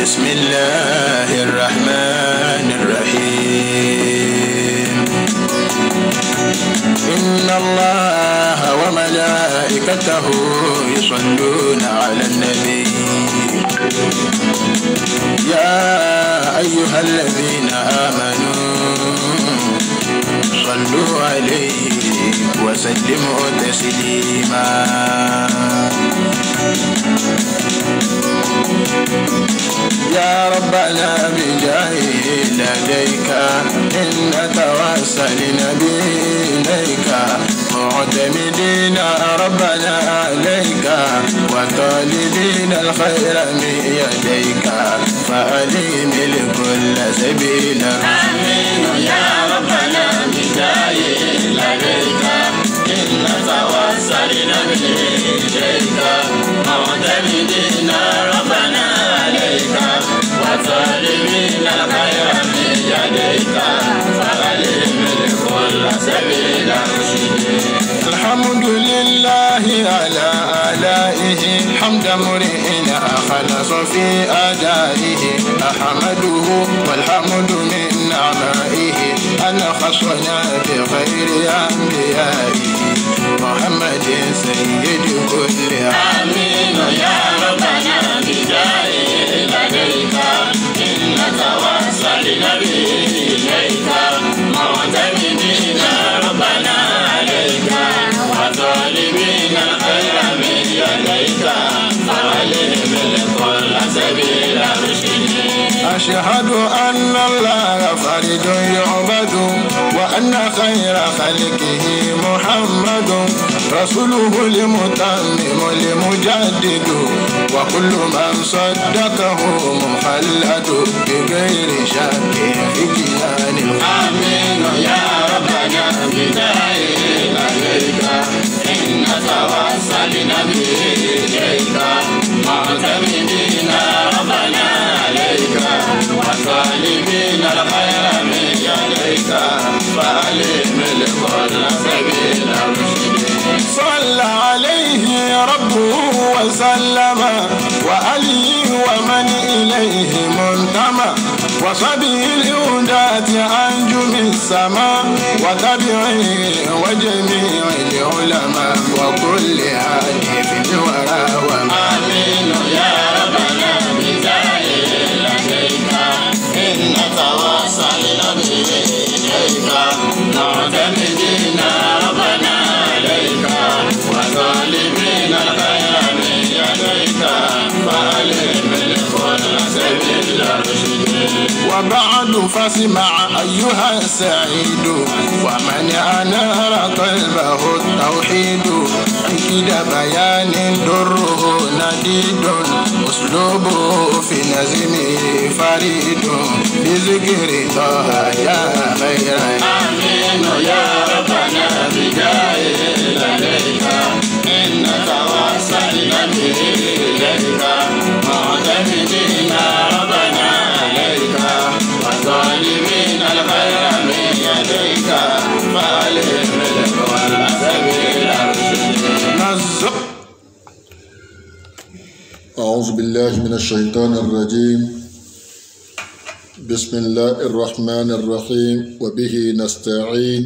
بسم الله الرحمن الرحيم إن الله وملائكته يصلون على النبي يا أيها الذين آمنوا صلوا عليه وسلموا تسليما يا ربنا بجاهه لديك إن توسل إليك معتمدين ربنا عليك وطالبين الخير من يديك فأليم لكل سبيل آمين يا ربنا بجاهه لديك إن توسلنا إليك معتمدين ربنا عليك وطالبين الخير من يديك فألم لكل سبيل رشد الحمد لله على آلائه حمد امرئ أخلص في أدائه أحمده والحمد من نعمائه أن خصنا بخير أنبيائه محمد سيد كل آمين يا ربنا بجاهه لديك إن توسلنا إليك معتمدين ربنا عليك وطالبين الخير من يديك فولهم لكل سبيل رشد أشهد أن الله فرد يعبد وأن خير خلقه محمد رسوله المتمم المجدد وكل من صدقه مخلد بغير شك في كيان الخلق آمين يا ربنا بداية عليك إن توسلنا إليك معتمدين ربنا عليك وطالبين الخير من يديك فألم لكل سبيل رشد صلى عليه ربه وسلم وعلي ومن إليه منتمى وصبي الهداة أنجم السماء وتبعه وجميع العلماء وكل هادي في الورى وما آمين يا ربنا بداية لديك إن توصلنا إليك معتمدين ربنا عليك وطالبين الخير من يديك فألم لكل سبيل رشد وبعد فاسمع أيها السعيد ومن أنار قلبه التوحيد عند بيان دره نديد أسلوبه في نزمه فريد بذكر طه يا خير آمين يا ربنا بداية لديك إن توسلنا إليك معتمدين ربنا عليك وطالبين الخير من يديك فألهم لكل سبيل رشد نزق أعوذ بالله من الشيطان الرجيم بسم الله الرحمن الرحيم وبه نستعين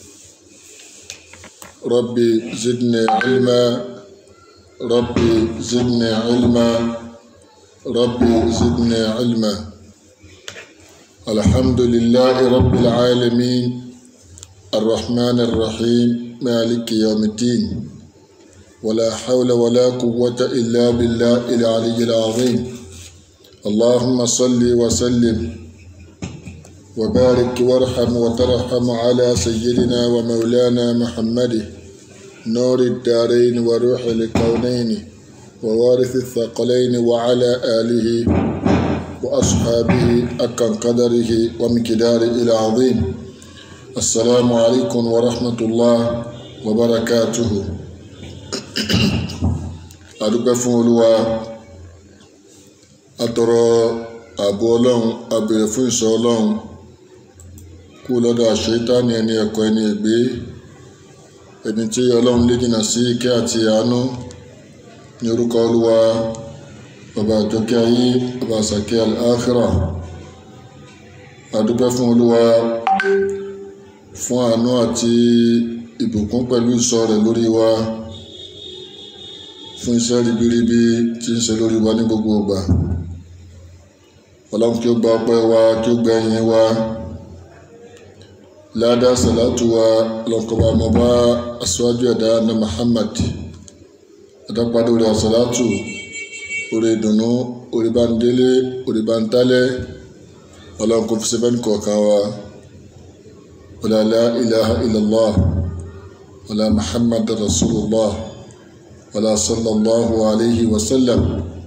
ربي زدني علما ربي زدني علما ربي زدني علما الحمد لله رب العالمين الرحمن الرحيم مالك يوم الدين ولا حول ولا قوة إلا بالله العلي العظيم اللهم صل وسلم وبارك وارحم وترحم على سيدنا ومولانا محمد نور الدارين وروح الكونين ووارث الثقلين وعلى آله وأصحابه أكن قدره ومقداره العظيم السلام عليكم ورحمة الله وبركاته adúpẹ́ fún olúwa atọrọ ààbò ọlọ́run abèrè fún ìṣọ́ ọlọ́run kú lọ́dọ̀ àṣetánì ẹni ẹ̀kọ́ ẹni ègbé ẹni tí ọlọ́run lé jìnnà sí ìkẹ́ àti àánú ní orúkọ olúwa ọba àjọkẹ́ ayé ọba àsàkẹ́ al-akhirah adúpẹ́ fún olúwa fún àánú àti ìbùkún pẹ̀lú ìṣọ́ rẹ̀ lórí wa fún iṣẹ́ ribiribi tí ń ṣe lórí wa ní gbogbo ìgbà ọlọ́run kí ó gba ọpẹ́ wa kí ó gba ẹ̀yìn wa ládá sàlátù wa lọ́kọ̀ọ́bà mọ́bá aṣáájú ẹ̀dá ní Muhammad adápadà orí àsàlátù orí ìdùnnú orí bá ń délé orí bá ń tálẹ̀ ọlọ́run kò fi ṣe fẹ́ni kọ̀ọ̀kan wa wala la ilaha illallah wala Muhammad rasulullah wala sallallahu alayhi wa sallam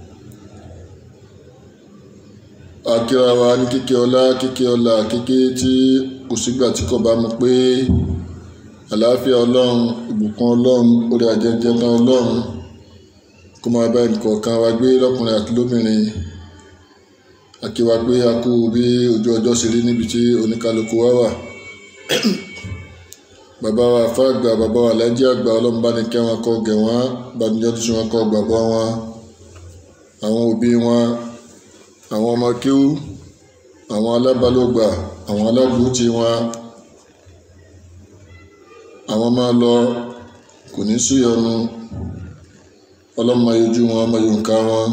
akíra wa ní kíkẹ́ ọlá kíkẹ́ ọlá kíkẹ́ tí kò sígbà tí kò bá mú pé àlàáfíà ọlọ́run ìbùkún ọlọ́run orí àjẹjẹ tán ọlọ́run kó máa bá ẹnìkọ̀ọ̀kan wa gbé lọ́kùnrin àti lóbìnrin akíwa pé a kú bí ojú ọjọ́ ṣe rí níbi tí oníkálukú wa wà bàbá wa fàgbà bàbá wa lájí àgbà ọlọ́run bá ní kẹ́ wọn kọ́ gẹ̀ wọ́n bàmíjọ́ tó ṣe wọn kọ́ gbàgbọ́ wọn àwọn òbí wọn àwọn ọmọ kíú àwọn alábálògbà àwọn aládùúgbò wọn àwọn máa lọ kò ní sí ọnu ọlọ́mọ ojú wọn ọmọ yorùká wọn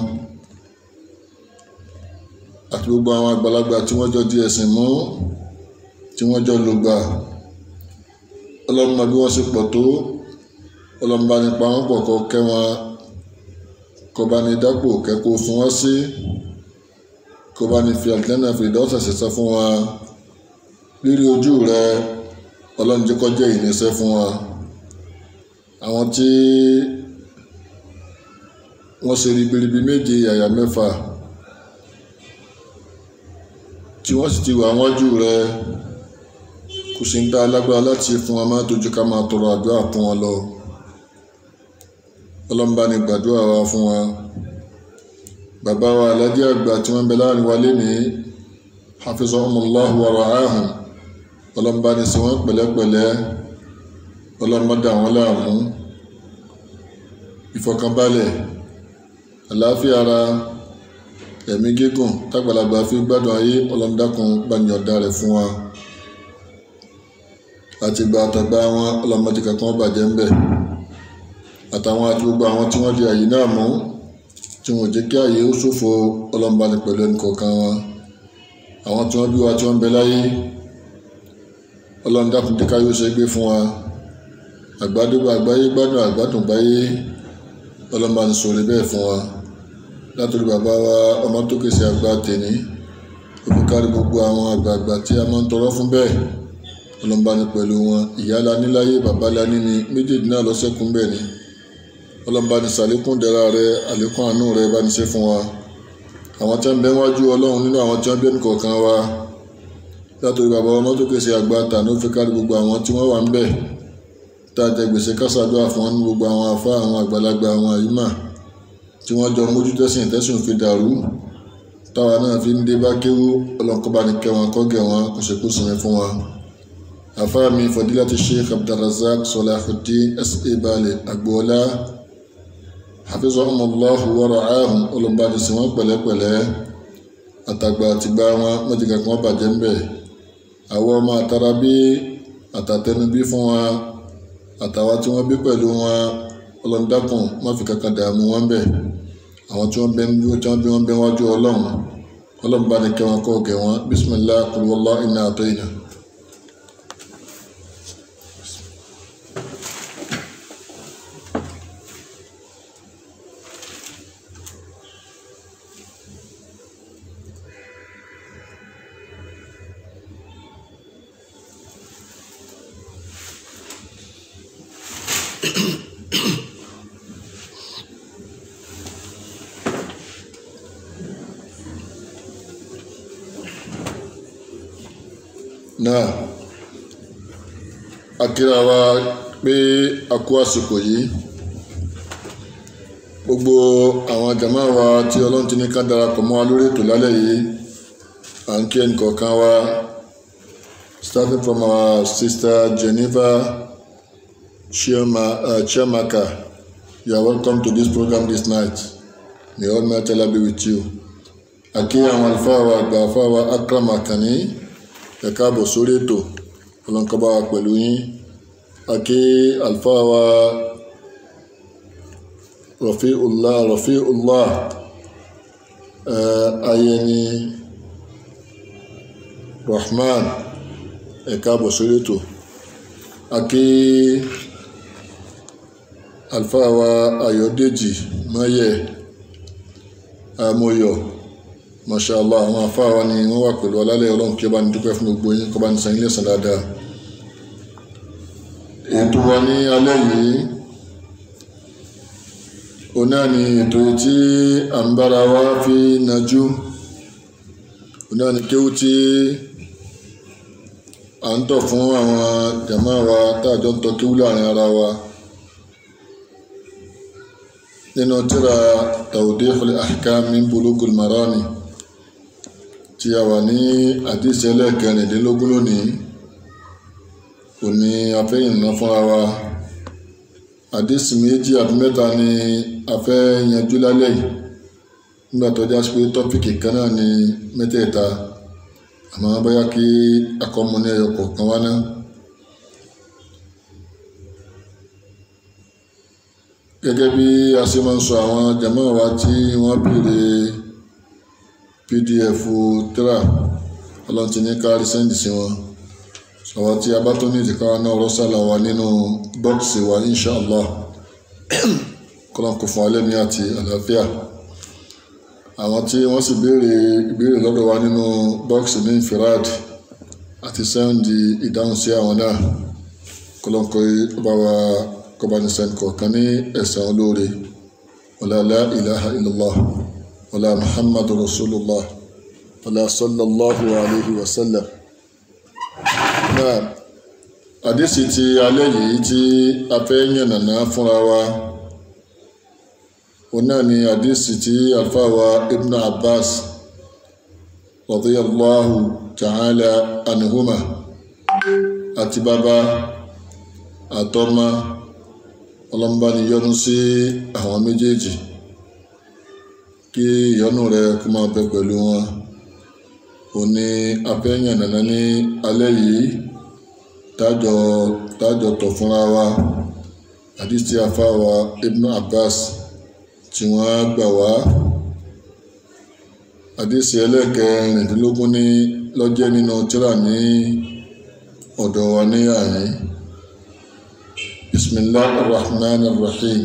àti gbogbo àwọn àgbàlagbà tí wọ́n jọ di ẹ̀sìn mú tí wọ́n jọ lògbà ọlọ́mọ bí wọ́n ṣe pọ̀ tó ọlọ́mọ bá nípa wọn pọ̀ kọ́ kẹ́ wọn kọ́ bá ní dápò kẹ́kọ̀ọ́ fún wọn sí kó bá ní fi àlìlẹ́nà fi ìdọ́sẹ̀ ṣẹṣẹ fún wa rírí ojú rẹ ọlọ́njẹ́kọ́jẹ́ ìníṣẹ́ fún wa àwọn tí wọ́n ṣe ribiribi méje àyà mẹ́fà tí wọ́n sì ti wà wájú rẹ kò sí ń dá alágbára láti fún wa má dojú ká máa tọrọ àdúrà fún wọn lọ ọlọ́mbà ní gbàdúrà wa fún wa bàbá wa alájí àgbà tí wọ́n bẹ láàrin wa lénìí hafizahumullahu wa ra'ahum ọlọ́mbà ní sí wọ́n pẹ̀lẹ́pẹ̀lẹ́ ọlọ́mbà dà wọ́n láàmú ìfọ̀kànbalẹ̀ àlàáfíà ara ẹ̀mí gígùn tágbàlagbà fi gbádùn ayé ọlọ́mdákun gbàyànjá rẹ̀ fún wa àti gba àtàgbà wọn ọlọ́mọdé kankan bàjẹ́ ń bẹ̀ àtàwọn àti gbogbo àwọn tí wọ́n di àyè náà mú tí wọn ò jẹ́ kí ààyè ó ṣòfò ọlọ́mọba ní pẹ̀lú ẹnì kọ̀ọ̀kan wọn àwọn tí wọ́n bí wa tí wọ́n bẹ láyé ọlọ́run dákun dé káyọ̀ ṣe gbé fún wa àgbàdùgbò àgbáyé gbádùn àgbàdùn gbáyé ọlọ́mọba ní sọ̀rọ̀ bẹ́ẹ̀ fún wa látòrí bàbá wa ọmọ tó kèsì àgbà tèní òfin kárí gbogbo àwọn àgbààgbà tí a máa ń tọrọ fún bẹ́ẹ̀ ọlọ́mọba ní pẹ̀lú wọn ìyá la níláyé bàbá la níní méjèèjì náà lọ́sẹ̀kún bẹ́ẹ̀ ni ọlọ́mọba ní sàlékún dẹ̀ra rẹ àlékún àánú rẹ bá ní ṣe fún wa àwọn tí wọ́n bẹ wájú ọlọ́run nínú àwọn tí wọ́n bẹ nìkọ̀ọ̀kan wa látòrí bàbá ọmọ tó kèsì àgbà tà ní òfin kárí gbogbo àwọn tí wọ́n wà ń bẹ̀ tá a jẹ gbèsè kásádùá fún wọn ní gbogbo àwọn afá àwọn àgbàlagbà àwọn àyímà tí wọ́n jọ mójú tẹ́sìn tẹ́sìn fi dàrú táwa náà fi ń dé bá kéwú ọlọ́nkọ́ba ní kẹ́ wọn kọ́gẹ̀ wọn kò ṣe kó sinmi fún wa. àfáà mi fadilati sheikh abdulrazak salahuddin sa baale agboola hafizahumullahu wa ra'ahum ọlọ́mọbaní sí wọn pẹ̀lẹ́pẹ̀lẹ́ àtàgbà àtìgbà wọn mọ́jìká kan bàjẹ́ ń bẹ̀. àwọn ọmọ àtàrà bí àtàtẹnubí fún wa àtàwọn tí wọ́n bí pẹ̀lú wọn ọlọ́ndàkùn má fi kankan dààmú wọn bẹ̀ àwọn tí wọ́n bẹ tí wọ́n bí wọ́n bẹ wájú ọlọ́run ọlọ́run bá ní kẹ́ wọn kọ́ kẹ́ wọn bisimilah kulwala iná àtọ́ iná. náà akíra wa pé a kú àsìkò yìí gbogbo àwọn jàmá wa tí ọlọ́run ti ní ká darapọ̀ mọ́ wa lórí ètò lálẹ́ yìí à ń kí ẹnì kọ̀ọ̀kan wa starting from our sister Geneva Chioma, uh, Chiamaka you are welcome to this program this night may Almighty Allah be with you àkí àwọn àlùfáà wa àgbà àfáà wa Akram Akànní ẹ káàbọ̀ sórí ètò ọlọ́nkọ́bá wa pẹ̀lú yín àkí àlùfáà wa Rafiullah Rafiullah ayẹni Rahman ẹ káàbọ̀ sórí ètò àkí àlùfáà wa Ayọ̀dèjì Máyẹ̀ amóyọ̀ mashallah àwọn afáà wa ni wọ́n wà pẹ̀lú alálẹ̀ ọlọ́run kí ó bá ní dúpẹ́ fún gbogbo yín kó bá ní san ilé ẹ̀san dáadáa ètò wa ní alẹ́ yìí òun náà ni ètò tí à ń bára wa fi najú òun náà ni kéwú tí à ń tọ̀ fún àwọn jàmáà wa táàjọ ń tọ́ kéwú láàrin ara wa nínú tírà Tawdihul Ahkam min Bulugul Marami tí a wà ní àdìsí ẹlẹ́ẹ̀kẹrìndínlógún lónìí òní afẹ́yìn náà fúnra wa àdìsí méjì àbí mẹ́ta ni a fẹ́ yanjú lálẹ́ yìí nígbà tó já sí pé tọ́pìkì kan náà ni mẹ́tẹ̀ẹ̀ta àmọ́ bóyá kí akọ́mọ ní ẹyọ kọ̀ọ̀kan wá náà. gẹ́gẹ́ bí a ṣe máa ń sọ àwọn jàmáà wa tí wọ́n béèrè pdf tírà ọlọ́run ti ní kárí sẹ́ndì sí wọn àwọn tí a bá tó ní ìdíkàwá náà rọ́sàlà wa nínú bọ́ọ̀sì wa inshàlá kọ́lọ́n kò fún alẹ́ ní àti àlàáfíà àwọn tí wọ́n sì béèrè ìbéèrè lọ́dọ̀ wa nínú bọ́ọ̀sì ní infirad àti sẹ́ndì ìdáhùn sí àwọn náà kọ́lọ́n kò bá wa kọbanisẹ́n kọ̀ọ̀kan ní ẹ̀san olóore wala la ilaha illallah wala muhammadu rasulullah wala sallallahu alayhi wa sallam náà àdísì ti alẹ́ yìí tí a fẹ́ yànnàná fúnra wa òun náà ni àdísì tí alfáwa ibn abbas radiyallahu ta'ala anhuma àti bàbá àtọ́mọ́ ọlọ́mbà ni yọ́nú sí àwọn méjèèjì kí ìyọ́nú rẹ kó máa bẹ pẹ̀lú wọn ò ní afẹ́yàn nàná ní alẹ́ yìí tájọ tájọ tọ̀ fúnra wa àdìsí afáwa Ibn Abbas tí wọ́n gbà wá àdìsí ẹlẹ́ẹ̀kẹrìndínlógún ní lọ́jẹ́ nínú tírà ní ọ̀dọ̀ wa ní àyín. بسم الله الرحمن الرحيم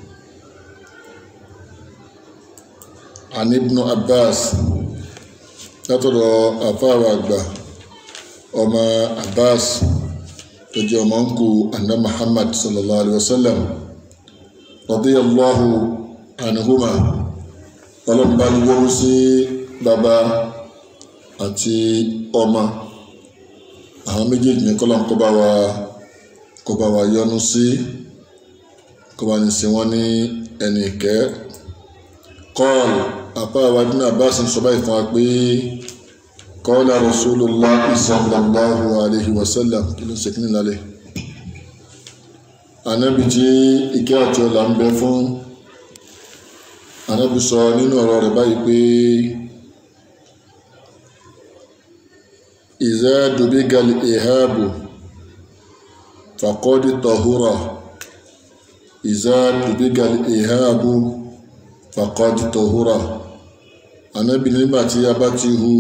عن ابن عباس látọ̀dọ̀ àfáàwà àgbà ọmọ abbas tó jẹ́ ọmọ ńkù anna muhammad sallallahu alaihi wasallam radiyallahu anhuma ọlọ́mbà ni wọ́n sí bàbá àti ọmọ àwọn méjèèjì ní kọ́lọ̀ kọ́ bá wa kó bá wa yọ́nú sí kó bá ní sí wọn ní ẹnì ìkẹ́ kọ́ọ̀lù àpá àwádìí náà bá sì ń sọ báyìí fún wa pé kọ́ọ̀lù rasulullah sallallahu alaihi wasallam kí ló ń ṣe kí ní lálẹ́ ànábì tí ìkẹ́ àti ọlà ń bẹ fún ànábì sọ nínú ọ̀rọ̀ rẹ̀ báyìí pé ìzá dùbígal ìháàbù فقد طهر إذا دبغ الإهاب فقد طهر Ànábì nígbà tí a bá ti hu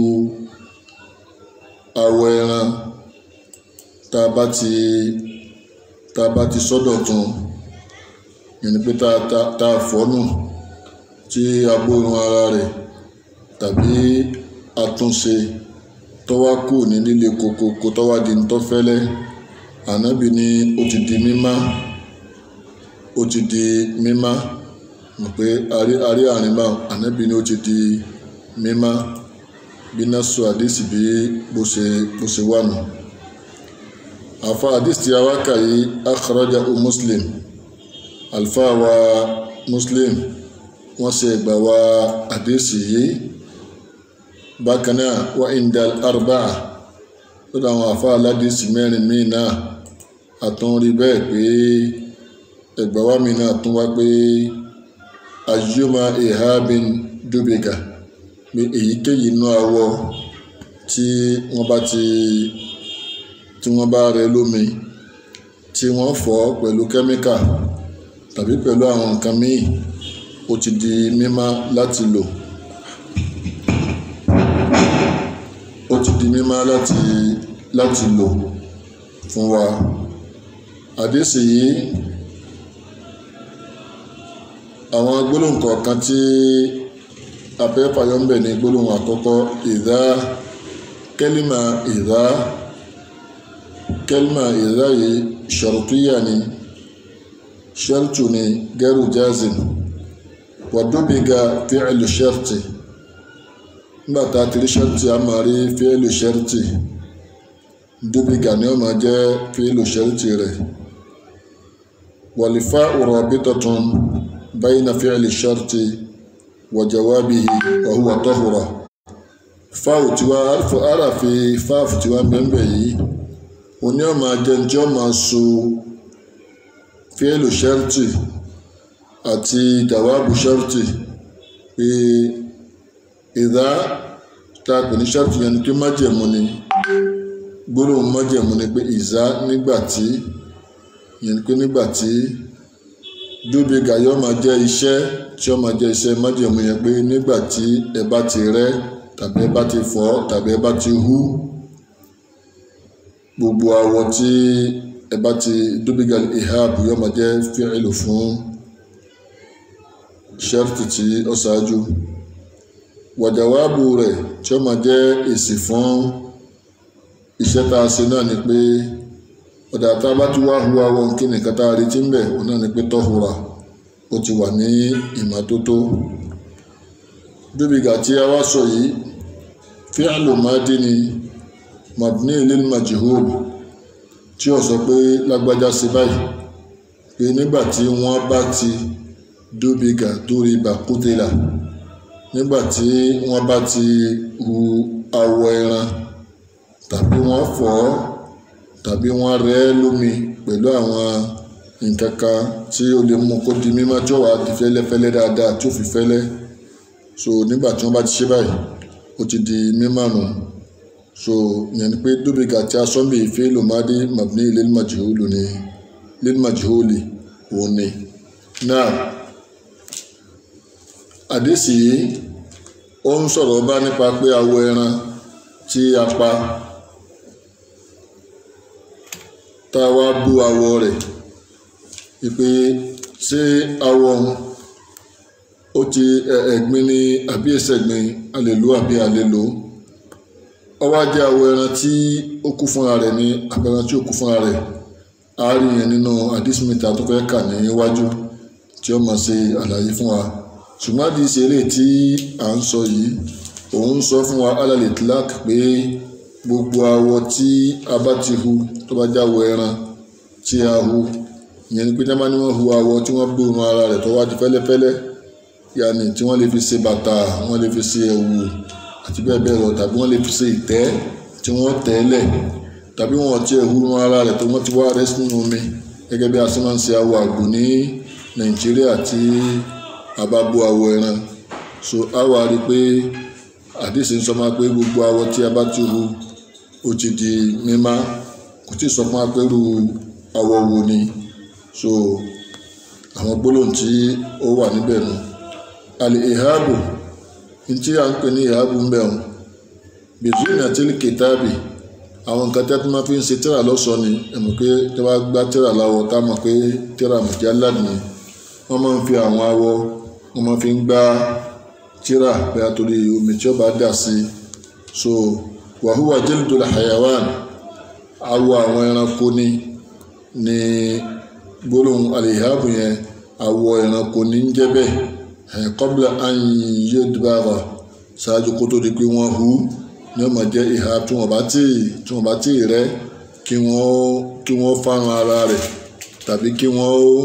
awọ ẹran tá a bá ti tá a bá ti sọ́dọ̀ tún yẹn ni pé tá a tá a fọ́nù tí a bórun ara rẹ̀ tàbí àtúnṣe tọ́wá kù ní líle kokoko tọ́wá di ń tọ́fẹ́lẹ́ ànábì ni ó ti di mímá ó ti di mímá mọ̀ pé arí arí àrìnbá ànábì ni ó ti di mímá bí násù àdìsí bí bó ṣe bó ṣe wà nù. àfa àdìsí tí a wá kà yìí akhrajahu muslim alfa wa muslim wọ́n ṣe ẹgbà wa àdìsí yìí bákan náà wa indal arba'a lọ́dọ̀ àwọn àfa aládìsí mẹ́rin míì náà àtún rí bẹ́ẹ̀ pé ẹgbà wa mi náà tún wá pé ayuma ihabin dubika pé èyíkéyìí inú awọ tí wọ́n bá ti tí wọ́n bá rẹ lómi tí wọ́n fọ̀ pẹ̀lú kẹ́míkà tàbí pẹ̀lú àwọn nǹkan míì ó ti di mímá láti lò ó ti di mímá láti láti lò fún wa àdéhùn yìí àwọn gbólóhùn kọ̀ọ̀kan tí afẹ́fàyọ́ ń bẹ̀ ní gbólóhùn àkọ́kọ́ ìdá kẹ́límà ìdá kẹ́límà ìdá yìí ṣàrùtúyà ni ṣẹ́rùtù ni gẹ́rù jazim wàdúbìgà fíìlù ṣẹ́rùtì nígbà tá a ti rí ṣẹ́rùtì a máa rí fíìlù ṣẹ́rùtì dúbìgà ni ó máa jẹ́ fíìlù ṣẹ́rùtì rẹ̀ wàlífà rabitatun bayna fíìlù ṣẹ́rùtì wa jawabihi wa huwa tahura fáwù tí wá ara fi fáàfù tí wá bẹ́ẹ̀ yìí oní ọmọ ajẹnjẹ ọmọ so fíìlù ṣẹ́rùtì àti dàwábù ṣẹ́rùtì pé ìdá tá a pè ní ṣẹ́rùtì yẹn ni pé májẹ̀mú ni gbólóhùn májẹ̀mú ni pé ìzá nígbà tí yẹn ni pé nígbà tí dúbí gàyọ́ máa jẹ́ iṣẹ́ tí ó máa jẹ́ iṣẹ́ májẹ̀mú yẹn pé nígbà tí ẹ bá ti rẹ́ tàbí ẹ bá ti fọ́ tàbí ẹ bá ti hú gbogbo awọ tí ẹ bá ti dúbí gàlí ihab yóò máa jẹ́ fíìlù fún ṣẹ́rìtì tí ó ṣáájú wàjàwábù rẹ̀ tí ó máa jẹ́ èsì fún iṣẹ́ tá a ṣe náà ni pé ọ̀dà tá a bá tún wá hu awọ kí nìkan tá a retí ń bẹ̀ òun náà ni pé tọ́hura ó ti wà ní ìmọ́tótó dúbìgà tí a wá sọ yìí fíàlù máàdí ni mabni lil majhul tí ó sọ pé lágbájá sí báyìí pé nígbà tí wọ́n bá ti dúbìgà dórí bàkútìlà nígbà tí wọ́n bá ti hu awọ ẹran tàbí wọ́n fọ̀ ọ́ tàbí wọ́n rẹ́ lómi pẹ̀lú àwọn nǹkan kan tí ó lè mú kó di mímọ́ tí ó wà di fẹ́lẹ́fẹ́lẹ́ dáadáa tí ó fi fẹ́lẹ́ so nígbà tí wọ́n bá ti ṣe báyìí ó ti di mímọ́ nù so ìyẹn ni pé dúbìgà tí a sọ́nbì ìfẹ́ lòmádé mabni lil majhuli ni lil majhuli òun ni náà àdéṣì yìí ó ń sọ̀rọ̀ bá nípa pé awọ ẹran tí a pa tá a wá bú awọ rẹ̀ ìpè ṣé awọ ọ̀hún ó ti ẹ̀gbin ní àbí ẹ̀sẹ̀gbin a lè lò àbí a lè lò ó wá jẹ́ awọ ẹran tí ó kú fúnra rẹ̀ ní abẹ́ran tí ó kú fúnra rẹ̀ a rí yẹn nínú àdísímítà tó fẹ́ kà ní iwájú tí ó máa ṣe àlàyé fún wa ṣùgbọ́n àdìsí eléyìí tí à ń sọ yìí òun sọ fún wa alálẹ̀ tlak pé gbogbo awọ tí a bá ti hu tó bá jáwọ ẹran tí a hu ìyẹn ni pé tí wọ́n bá ní wọ́n hu awọ tí wọ́n gbóòórùn ara rẹ̀ tó wá di fẹ́lẹ́fẹ́lẹ́ yàní tí wọ́n lè fi ṣe bàtà wọ́n lè fi ṣe ẹ̀wù àti bẹ́ẹ̀ bẹ́ẹ̀ lọ tàbí wọ́n lè fi ṣe ìtẹ́ tí wọ́n tẹ́lẹ̀ tàbí wọ́n ti ẹ̀hu ara rẹ̀ tó wọ́n ti wá rẹ́ sínú omi gẹ́gẹ́ bí a ṣe máa ń ṣe awọ àgbò ní nàìjíríà tí a bá bó awọ ẹran so a wá rí i pé àdìsí ń sọ máa pé gbogbo awọ tí a bá ti hu ó ti di mímá kò tí ì sọ fún apẹ́rù awọ wo ni so àwọn gbólóhùn tí ó wà níbẹ̀ nù àlè ìháàbò ntí à ń pè ní ìháàbò ń bẹ̀ wọn bìtúnì àti kìtàbì àwọn nǹkan tẹ́ tó máa fi ń ṣe tíra lọ́sọ̀ọ́ ni ẹ̀mọ̀ pé tí wọ́n gbá tíra láwọ̀ tá a mọ̀ pé tíra mujallad ni wọ́n máa ń fi àwọn awọ wọ́n máa fi ń gbá tíra pé àtòrí omi tí ó bá dà sí so wàhúwà jildul hayawan awọ àwọn ẹranko ni ní gbólóhùn àlèyáàbù yẹn awọ ẹranko ní ń jẹ́ bẹ́ẹ̀ ẹ̀ qabla an yudbara ṣáájú kó tó di pé wọ́n hu ní ọmọ jẹ́ ìhà tí wọ́n bá tí tí wọ́n bá tí rẹ́ kí wọ́n kí wọ́n fárun ara rẹ̀ tàbí kí wọ́n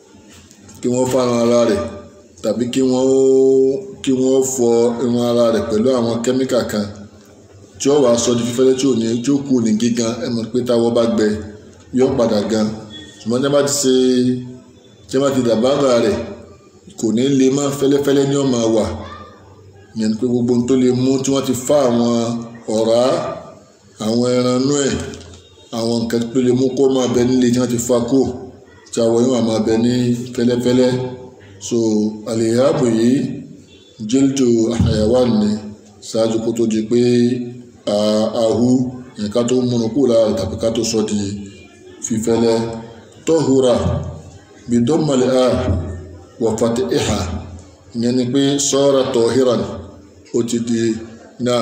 kí wọ́n fárun ara rẹ̀ tàbí kí wọ́n kí wọ́n fọ irun ara rẹ̀ pẹ̀lú àwọn kẹ́míkà kan tí ó wàá sọ di fífẹ́lẹ́ tí ò ní tí ó kù ní gígan ẹ mọ̀ pé táwọ́ bá gbẹ yóò padà gan ṣùgbọ́n tí wọ́n bá ti ṣe tí wọ́n bá ti dàbára rẹ̀ kò ní lè má fẹ́lẹ́fẹ́lẹ́ ní ọmọ wà ìyẹn ni pé gbogbo ohun tó lè mú tí wọ́n ti fá àwọn ọ̀rá àwọn ẹran inú ẹ̀ àwọn nǹkan tó lè mú kó máa bẹ nílé tí wọ́n ti fá kó tí àwọn yóò máa bẹ ní fẹ́lẹ́fẹ́lẹ́ so àlèyàbò yìí jíldù hayawan ni ṣáájú kó tó di pé ahu nǹkan tó múnú kú lára tàbí ká tó sọ di fífẹ́lẹ́ tọ́húra bidomali a wà fati iha ìyẹn ni pé sọ́ra tọ́híran ó ti di náà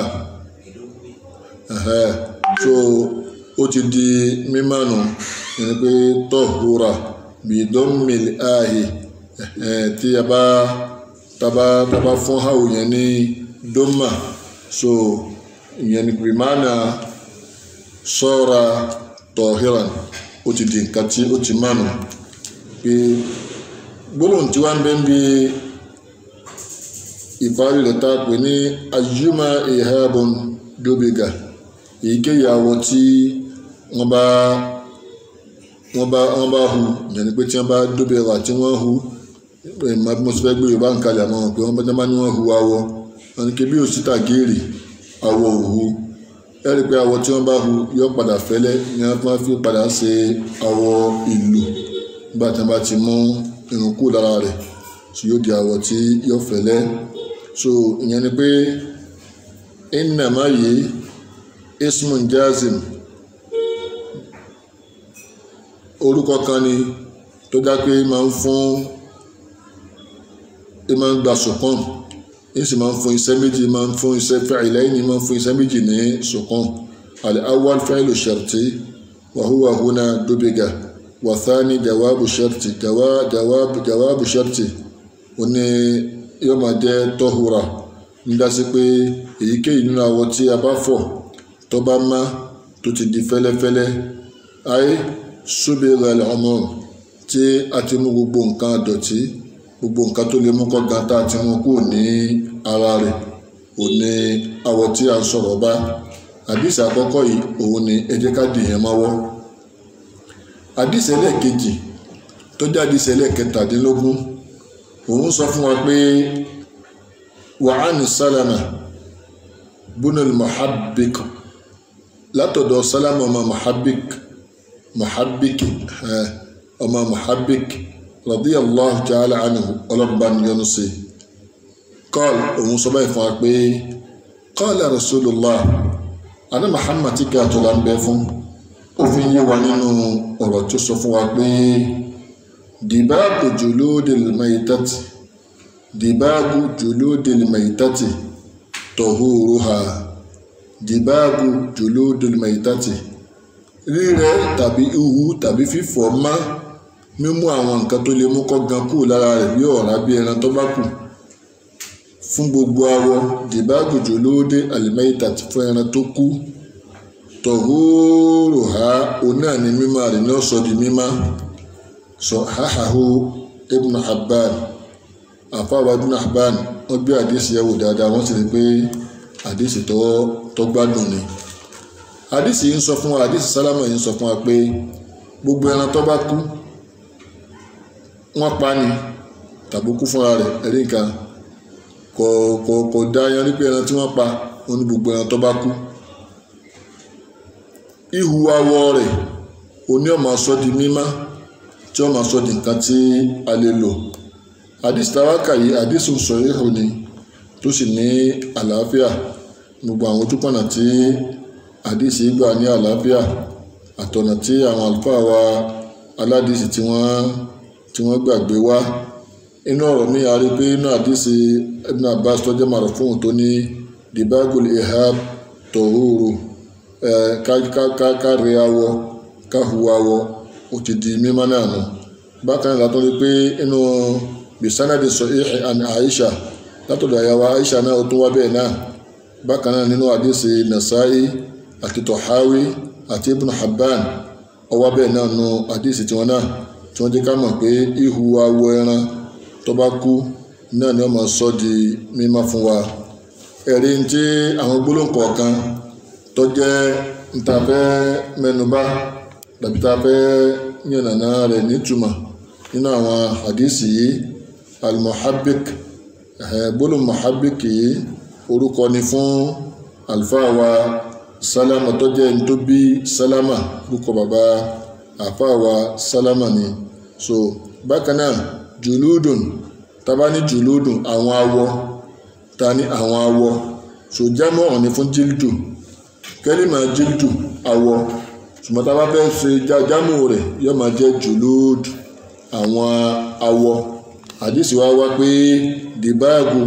so ó ti di mímánu ìyẹn ni pé tọ́húra bidomali ahi tí a bá taba taba fún hàwù yẹn ní doma so ìyẹn ni pé máàna sọ́ra tọ́híran ó ti di nǹkan tí ó ti mánu pé gbólóhùn tí wọ́n ń bẹ́ ń bi ìparí rẹ̀ tá a pè ní ayuma ihabun dobiga èyíkéyìí àwọ̀ tí wọ́n bá wọ́n bá wọ́n bá hu ìyẹn ni pé tí wọ́n bá dóbẹ̀rẹ̀ àti wọ́n hu ìmọ̀ bí mo ti fẹ́ gbé yorùbá ń kalẹ̀ àmọ́ pé wọ́n bá dáná ní wọ́n hu awọ wọn ni kébí òsítà géèrè awọ òhu ẹ rí i pé awọ tí wọ́n bá hu yọ padà fẹ́lẹ́ ni wọ́n fi padà ṣe awọ ìlù nígbà tí wọ́n bá ti mú irun kú lára rẹ̀ tí yóò di awọ tí yóò fẹ́lẹ́ so ìyẹn ni pé innama yìí ismun jazim orúkọ kan ni tó dá pé máa ń fún ẹ máa ń gba sùkọ́n ẹ sì máa ń fún iṣẹ́ méjì máa ń fún iṣẹ́ fa'ilaini máa ń fún iṣẹ́ méjì ní sùkọ́n al-awwal fa'ilu sharti wa huwa huna dubiga wa thani jawabu sharti jawabu jawabu sharti ó ní yóò máa jẹ́ tọ́hura nígbà sí pé èyíkéyìí nínú awọ tí a bá fọ̀ tó bá má tó ti di fẹ́lẹ́fẹ́lẹ́ ayé ṣúbẹ̀rẹ̀ ọmọ tí a ti mú gbogbo nǹkan àdọ̀tí gbogbo nǹkan tó lè mú kọ́ gan tá a ti mú kúrò ní ara rẹ̀ ò ní awọ tí a ń sọ̀rọ̀ bá àdìsí àkọ́kọ́ yìí òun ni ẹ jẹ́ ká dìyẹn mọ́wọ́ àdìsí ẹlẹ́ẹ̀kejì tó jẹ́ àdìsí ẹlẹ́ẹ̀kẹtàdínlógún òun sọ fún wa pé wàhánì sálàmà bunal muhabbik látọ̀dọ̀ sálàmà ọmọ muhabbik muhabbik ọmọ muhabbik radiyallahu ta'ala anhu ọlọ́ba níyọnu sí kọ́ọ̀lù òun sọ báyìí fún wa pé qala rasulullah adé muhammad tí kí a tó la ń bẹ fún ó fi yé wa nínú ọ̀rọ̀ tó sọ fún wa pé dìbàbù juludil maytati dìbàbù juludil maytati tahuruha dìbàbù juludil maytati rírẹ́ tàbí ihu tàbí fífọ̀ má mímú àwọn nǹkan tó lè mú kọ́ gan kúrò lára rẹ̀ bí ọ̀rá bí ẹran tó bá kù fún gbogbo awọ dìbàbù juludil maytati fún ẹran tó kú tahuruha òun náà ni mímọ́ rẹ̀ ní ọ̀sọ́ di mímọ́ sọ̀háhàhó ibn Habban àfáwà ibn Habban wọ́n gbé àdísì yẹ̀wò dáadáa wọ́n sì rí pé àdísì tó gbádùn ni àdísì yìí ń sọ fún wa àdísì sálámà yìí ń sọ fún wa pé gbogbo ẹran tó bá kú wọ́n pa ni tàbí kú fúnra rẹ̀ ẹ̀rí nǹkan kò kò kò dá yan rí pé ẹran tí wọ́n pa ó ní gbogbo ẹran tó bá kú ihu awọ rẹ̀ oní ọmọ sọ di mímá tí wọ́n máa sọ di nǹkan tí a lè lò àdìsí tàwákà yìí àdìsí sọ̀rọ̀ ni tó sì ní àlàáfíà gbogbo àwọn ojúpọ̀nà tí àdìsí gbà ní àlàáfíà àtọ̀nà tí àwọn àlùfáà wa aládìsí tí wọ́n tí wọ́n gbàgbé wá inú ọ̀rọ̀ mi a rí pé inú àdìsí Ibn Abbas tó jẹ́ màrúfóun tó ní dibagul ihab tòhúrù ẹ̀ ká rí awọ ká hu awọ ó ti di mímọ́ náà nù bákan náà látọ́ rí pé inú bisanadi sahih an Aisha látọ̀dọ̀ àyàwó Aisha náà ó tún wá bẹ́ẹ̀ náà bákan náà nínú àdìsí Nasa'i àti Tahawi àti Ibn Habban ó wá bẹ́ẹ̀ náà nù àdìsí tiwọn náà tí wọ́n jẹ́ ká mọ̀ pé ihu awọ ẹran tó bá kú náà ni wọ́n máa sọ di mímọ́ fún wa ẹ̀rí tí àwọn gbólóhùn kọ̀ọ̀kan tó jẹ́ ntàfẹ́ mẹ́nubà tàbí tá a fẹ́ yànnàná rẹ̀ nítumọ̀ nínú àwọn àdìsí yìí almuhabbik gbólóhùn muhabbik yìí orúkọ ni fún àlùfáà wa sálámà tó jẹ́ ẹni tó bí sálámà orúkọ bàbá àfáà wa sálámà ni so bákan náà jùlúdùn tábà ní jùlúdùn àwọn awọ ta ní àwọn awọ so jámọ́ ọ̀ní fún jíldù kẹ́límà jíldù awọ ṣùgbọ́n tábà fẹ́ ṣe jámù rẹ̀ yóò máa jẹ́ jùlúd àwọn awọ àdìsí wa wá pé dìbáàgù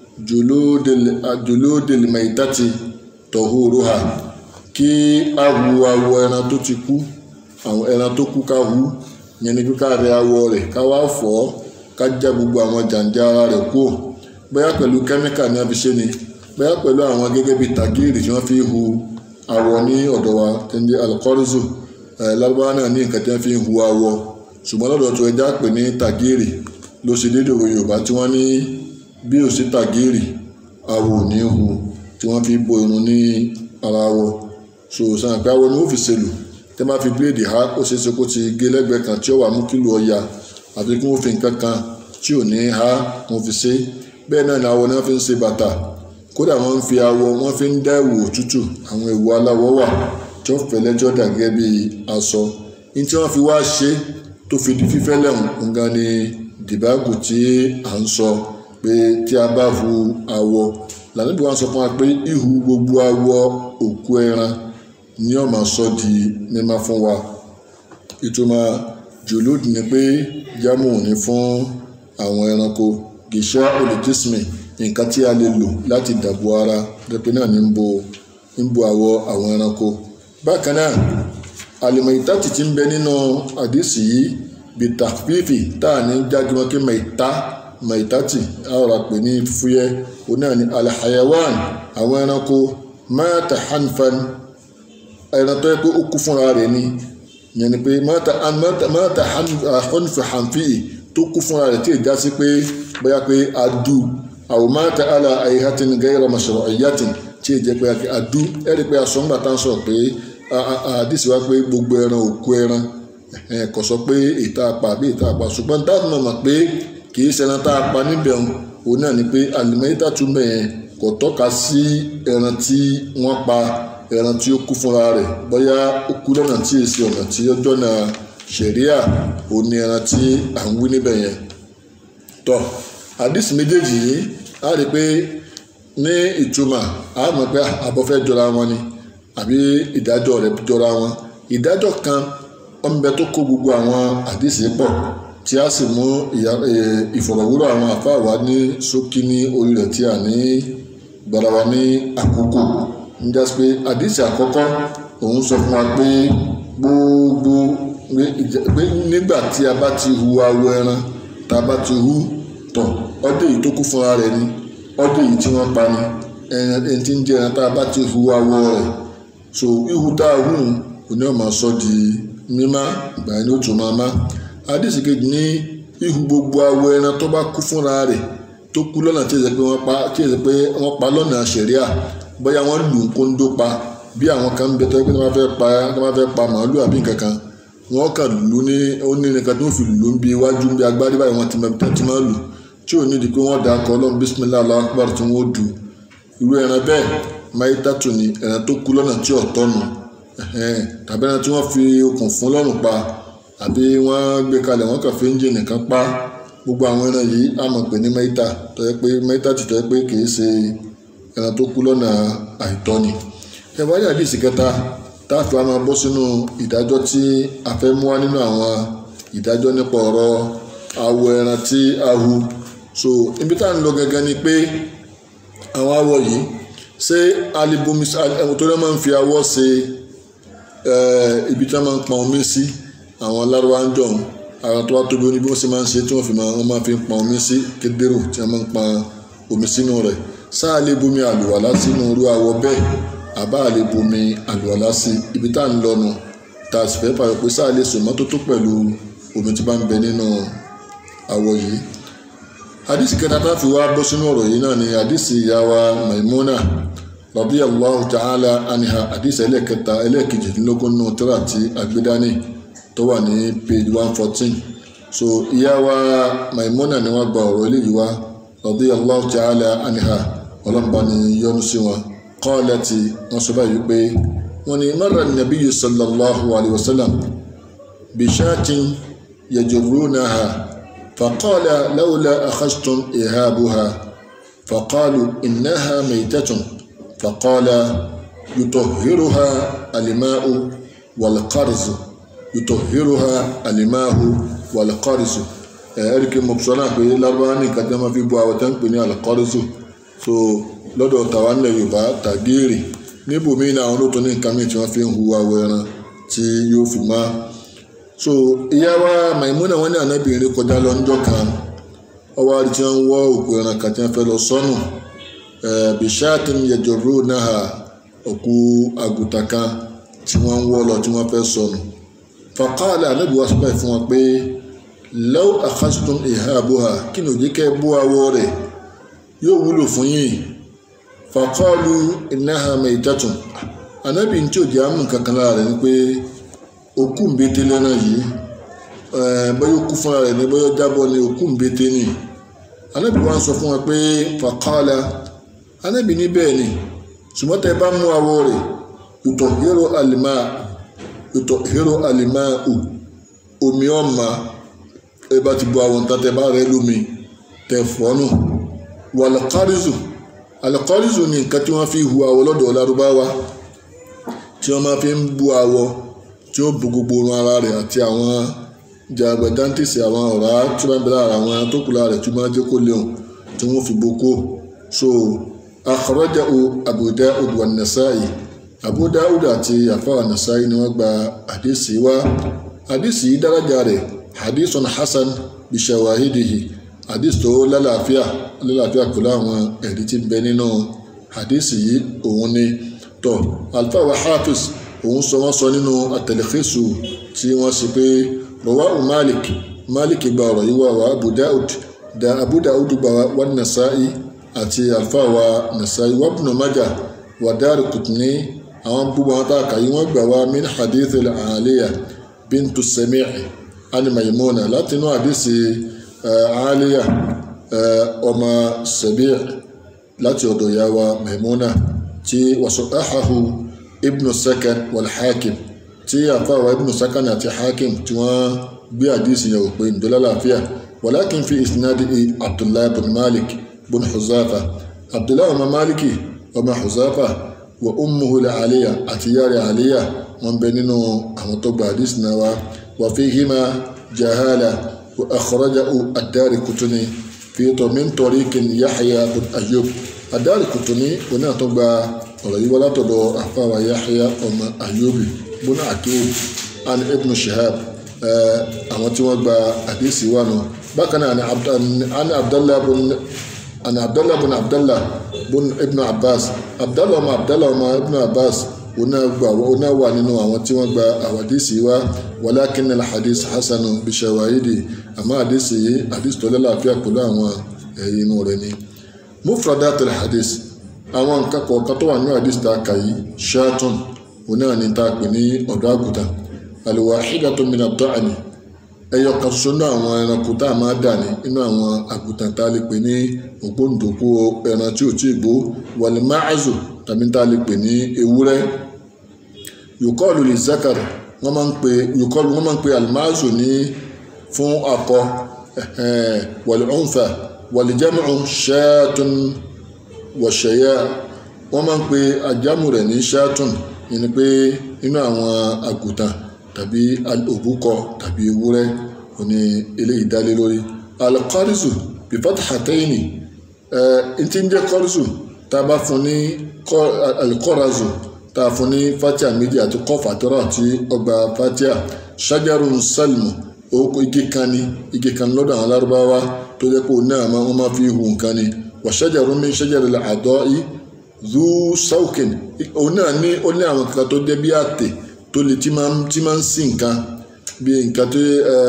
jùlúdìl maitati tọ̀húrúhà kí ahu awọ ẹran tó ti kú àwọn ẹran tó kú ká hu yẹn ni pé ká rẹ awọ rẹ̀ ká wá fọ̀ ọ́ ká já gbogbo àwọn jàǹjà ara rẹ̀ kúrò bóyá pẹ̀lú kẹ́míkà ní abiṣẹ́ ni bóyá pẹ̀lú àwọn gẹ́gẹ́ bíi tàgíìrì tí wọ́n fi hu awọ ní ọ̀dọ̀ wa tí ń jẹ́ alukọ́rìzù lárúbáwá náà ní nǹkan tí wọ́n fi hu awọ ṣùgbọ́n lọ́dọ̀ tó ẹja pè ní tàgíìrì ló ṣe déédéé òwe yorùbá tí wọ́n ní bí ò sí tàgíìrì awọ ò ní hu tí wọ́n fi bo irun ní ara awọ so sàn pé awọ ni wọ́n fi ṣèlù tẹ́ bá fi bíléèdì há ó ṣeé ṣe kó ti gé lẹ́gbẹ̀ẹ́ kan tí ó wà mú kílò ọ̀ya àfi kí wọ́n fi nǹkan kan tí ò ní há wọ́n fi ṣe bẹ́ẹ̀ náà ni awọ náà fi ń ṣe bàtà kódà wọ́n ń fi awọ wọ́n fi ń dá ẹ̀wù òtútù àwọn ẹ̀wù aláwọ̀ wà tí ó fẹ́lẹ́ tí ó dà gẹ́gẹ́ bí aṣọ ní tí wọ́n fi wá ṣe tó fi di fífẹ́ lẹ́hùn nǹkan ni dìbàgù tí à ń sọ pé tí a bá hu awọ lànàbí wọn sọ fún wa pé ihu gbogbo awọ òkú ẹran ni ó máa sọ di mímá fún wa ìtumọ̀ jùlúd ni pé jámù ní fún àwọn ẹranko gìṣẹ́ olùjísìmì nǹkan tí a lè lò láti dàbò ara dẹ́pẹ́ náà ní ń bo ń bo àwọ̀ àwọn ẹranko bákan náà àlùmọ̀ìtàtì tí ń bẹ nínú àdìsí yìí bí tàfífì tá à ní jágimọ́ kí mẹ̀ìtá mẹ̀ìtàtì àwòrán pè ní fúyẹ́ òun náà ní alhayawan àwọn ẹranko mata hanfan ẹran tó yẹ pé ó kú fúnra rẹ̀ ni yẹn ni pé mata mata hanfi hanfi tó kú fúnra rẹ̀ tí ì já sí pé bóyá pé adu àwọn mata ala ayihatin gayra mashru'iyyatin tí ì jẹ́ pé adu ẹ̀rí pé aṣọ ńgbà tá à ń sọ̀rọ̀ pé àdìsí wa pé gbogbo ẹran òkú ẹran kò sọ pé ìta apá àbí ìta apá ṣùgbọ́n dáàbò náà mọ̀ pé kì í ṣẹran tá a pa níbẹ̀ òun náà ni pé àlùmọ́yítà túmọ̀ yẹn kò tọ́ka sí ẹran tí wọ́n pa ẹran tí ó kú fúnra rẹ̀ bóyá ó kú lọ́nà tí èsì ọ̀nà tí ó jọ́nà ṣẹ̀ríà òun ni ẹran tí à ń wí níbẹ̀ yẹn tọ́ àdìsí méjèèjì yìí á rí i pé ní ìtumọ̀ á mọ̀ pé àbọ̀fẹ́ jọra wọn ni àbí ìdájọ́ rẹ̀ jọra wọn ìdájọ́ kan ọmọbẹ tó kó gbogbo àwọn àdìsí pọ̀ tí a sì mú ìfọ̀rọ̀wúrọ̀ àwọn àfáà wa ní ṣókí ní orí rẹ̀ tí a ní gbára wa ní àkókò ń jẹ́ pé àdìsí àkọ́kọ́ òun sọ fún wa pé gbogbo pé nígbà tí a bá ti hu awọ ẹran tá a bá ti hu tọ̀ ọdẹ yìí tó kú fúnra rẹ̀ ni ọdẹ yìí tí wọ́n pa ni ẹni tí ń jẹ ẹran tá a bá ti hu awọ rẹ̀ so ihu tá a hù òní ọ̀ máa sọ di mímá ìgbà yẹn ni ó tún máa má àdìsí kejì ní ihu gbogbo awọ ẹran tó bá kú fúnra rẹ̀ tó kú lọ́nà tí èsì pé wọ́n pa tí èsì pé wọ́n pa lọ́nà ṣẹ̀ríà bóyá wọ́n lù ń kóńdó pa bí àwọn kan ń bẹ tó yẹ pé tí wọ́n fẹ́ pa tí wọ́n fẹ́ pa màálù àbí nǹkan kan wọ́n kàn lù ní ó ní nǹkan tó fi lù ń bi iwájú ń bi agbárí báyìí wọ́n ti mọ tí máa lù tí ò ní di pé wọ́n dà kọ́ ọlọ́run bísímilá Allahu akbar tí wọ́n dù irú ẹran bẹ́ẹ̀ máyítàtù ni ẹran tó kú lọ́nà tí ọ̀tọ̀ nù tàbí ẹran tí wọ́n fi okùn fún lọ́rùn pa àbí wọ́n gbé kalẹ̀ wọ́n kàn fi ń jẹ nìkan pa gbogbo àwọn ẹran yìí a mọ̀ pé ní mẹ́ta tó yẹ pé mẹ́ta ti tó yẹ pé kì í ṣe ẹran tó kú lọ́nà àìtọ́ ni. ẹ̀wáyà àdìsí kẹta tá a fi máa bọ́ sínú ìdájọ́ tí a fẹ́ mú wá nínú àwọn ìdájọ́ nípa ọ̀rọ̀ awọ ẹran tí a hu so ibi tá à ń lọ gẹ́gẹ́ ni pé àwọn awọ yìí ṣé alibomi ẹ̀wọ̀n tó lọ́ máa ń fi awọ ṣe ibi tí wọ́n máa ń pọn omi sí àwọn lárúbá ń jọ̀hún ara tó wá tóbi oní bí wọ́n ṣe máa ń ṣe tí wọ́n fi máa wọ́n máa fi ń pọn omi sí kédèrò tí wọ́n máa ń pọn omi sínú rẹ̀ sáà lè bomi àlùwàlá sínú irú awọ bẹ́ẹ̀ àbá lè bomi àlùwàlá sí ibi tá à ń lọnu tá a sì fẹ́ pàrọ̀ pé sáà lè sùn mọ́tótó pẹ̀lú omi tí bá ń bẹ nínú awọ yìí. hadisi kẹta tá a fi wá bọ́ sínú ọ̀rọ̀ yìí náà ni hadisi ìyá wa Maimuna radiyallahu ta'ala anha hadisi ẹlẹ́kẹta ẹlẹ́kejìdínlógún nù tírà tí agbédání tó wà ní page one fourteen so ìyá wa maimuna ni wọ́n gba ọ̀rọ̀ eléyìí wá radiyallahu ta'ala anha ọlọ́mọba ni yọ́nú sí wọn qalati wọ́n sọ báyìí pé wọ́n ní marra nabiyyu sallallahu alayhi wa sallam bishatin yajurrunaha faqala lawla akhadhtum ihabuha faqalu innaha maytatun faqala يطهرها الماء والقرز يطهرها الماء والقرز ẹ̀ẹ́dìkì mọ̀sánà pé lárúbáwá ní nǹkan tí wọ́n máa fi bọ́ àwọn tó ń pè ní alqarzu so lọ́dọ̀ tàwa nílẹ̀ yorùbá tàgéèrè níbòmíì náà àwọn olóòótọ́ ní nǹkan míì tí wọ́n fi ń hu awọ ẹran tí yóò fi má so ìyá wa Maimuna wọn ní ànábìrin kọjá lọ níjọ́ kan ọwọ́ àti tí wọ́n ń wọ́ òkú ẹran kan tí wọ́n fẹ́ lọ sọ́nù bishatin yajurrunaha òkú àgùntàn kan tí wọ́n ń wọ́ lọ tí wọ́n fẹ́ sọnù faqala anábì wá sọ́bàá fún wọn pé law akhadhtum ihabuha kí ni òjì kẹ́ bó awọ rẹ̀ yóò wúlò fún yín faqalu innaha maytatun anábì tí òjì àmú kankan lára rẹ̀ ni pé òkú ńbété lẹ́nà yìí bóyá òkú fúnra rẹ̀ ni bóyá jábọ́ ni òkú ńbété ni anábì wá sọ fún wọn pé faqala anábì ní bẹ́ẹ̀ ni ṣùgbọ́n tẹ bá mú awọ rẹ̀ ìtọ̀ hero alima ìtọ̀ hero alima o omi ọ̀ma ẹ bá ti bu àwọn nǹkan tẹ bá rẹ lómi tẹ fọ́nù wà alqarizu alqarizu ni nǹkan tí wọ́n fi hu awọ lọ́dọ̀ lárúbáwá tí wọ́n máa fi ń bu awọ tí ó bu gbogbo orun ara rẹ̀ àti àwọn jàgbẹ̀dántìsì àwọn ọ̀rá tí wọ́n bẹ̀rẹ̀ ara àwọn tó kù lára rẹ̀ tí wọ́n máa jẹ́ kó léwu tí wọ́n fi boko so akhrajahu abu da'ud wa nasa'i abu da'ud àti àfáà nasa'i ni wọ́n gba hadisi wa hadisi yìí daraja rẹ̀ hadisun hasan bishawahidihi hadisi tó lálàáfíà lálàáfíà pẹ̀lú àwọn ẹ̀rí tí ń bẹ nínú hadisi yìí òun ni tọ́ alfa wa hafiz òun sọ wọ́n sọ nínú at-talkhisu tí wọ́n sì pé rawahu malik malik gba ọ̀rọ̀ yìí wá wa abu da'ud da abu da'ud gba wa nasa'i àti alfáwa nasai wabnu maja wa Daraqutni àwọn gbogbo àwọn tá a kà yí wọ́n gbà wá min hadith al-aliya bintu sami'i ani maimuna láti inú hadisi aliya ọmọ sabi' láti ọ̀dọ̀ ìyá wa maimuna tí wasahahu ibnu sakan wal hakim tí alfáwa ibnu sakan àti hakim tí wọ́n gbé hadisi yẹn òpin ìdọ́lá láàfíà walakin fi isnadi abdullahi bin malik بن حذافة عبد الله بن مالك وما حذافة وأمه العالية أتيار عالية من بيننا أمطب حديثنا وفيهما جهالة وأخرجه الدار كتني في من طريق يحيى بن أيوب الدار كتني هنا تبع ولا تدو أفا يحيى أم أيوب بن أكيد عن ابن شهاب àwọn tí wọ́n gba àdéhìsí wà nù bákan náà àni abdallah bun عن عبد الله بن عبد الله بن ابن عباس عبد الله بن عبد الله بن ابن عباس ona wà nínú àwọn tí wọ́n gba àwàdìsí wa walakin alhadis hasanu bishawahidi àmọ́ àdìsí yìí àdìsí tó lálàáfíà pẹ̀lú àwọn ẹ̀yìn inú rẹ̀ ni mufradat alhadis àwọn nǹkan kọ̀ọ̀kan tó wà nínú àdìsí tá a kà yìí shatun ona ní tá a pè ní ọ̀dọ́ àgùntàn alwahidatu min ad-da'ni ẹyọ kan ṣoṣo náà àwọn ẹranko tá a máa dà ní inú àwọn àgùntàn tá a lè pè ní ògbóǹdòkú ẹran tí ò tí ì gbó wàlẹ̀ máàzù tàbí tá a lè pè ní ewúrẹ́ yòkọ́ọ̀lù lè zakar wọ́n máa ń pè yòkọ́ọ̀lù wọ́n máa ń pè alimáàzù ní fún akọ wàlẹ̀ ọ̀nfà wàlẹ̀ jámù ṣáàtún wọ̀ṣẹ̀yà wọ́n máa ń pè àjámù rẹ̀ ní ṣáàtún yìí ni pé inú àwọn àgùntàn tàbí òbúkọ tàbí ewúrẹ́ òní eléyìí dálé lórí alqarizu bifathatayni ẹ ti ń jẹ́ kọ́rísù tá a bá fún ní alqarazu tá a fún ní fatia méjì àti kọfà tọrọ àti ọgbà fatia shajarun salmu oko igi kan ni igi kan lọ́dọ̀ àwọn lárúbáwá tó jẹ́ pé òun náà wọ́n máa fi hu nǹkan ni wa shajarun min shajaril adai zu saukin òun náà ní ó ní àwọn kankan tó jẹ́ bí àtẹ̀ tó lè tí máa tí máa ń sí nǹkan bí nǹkan tó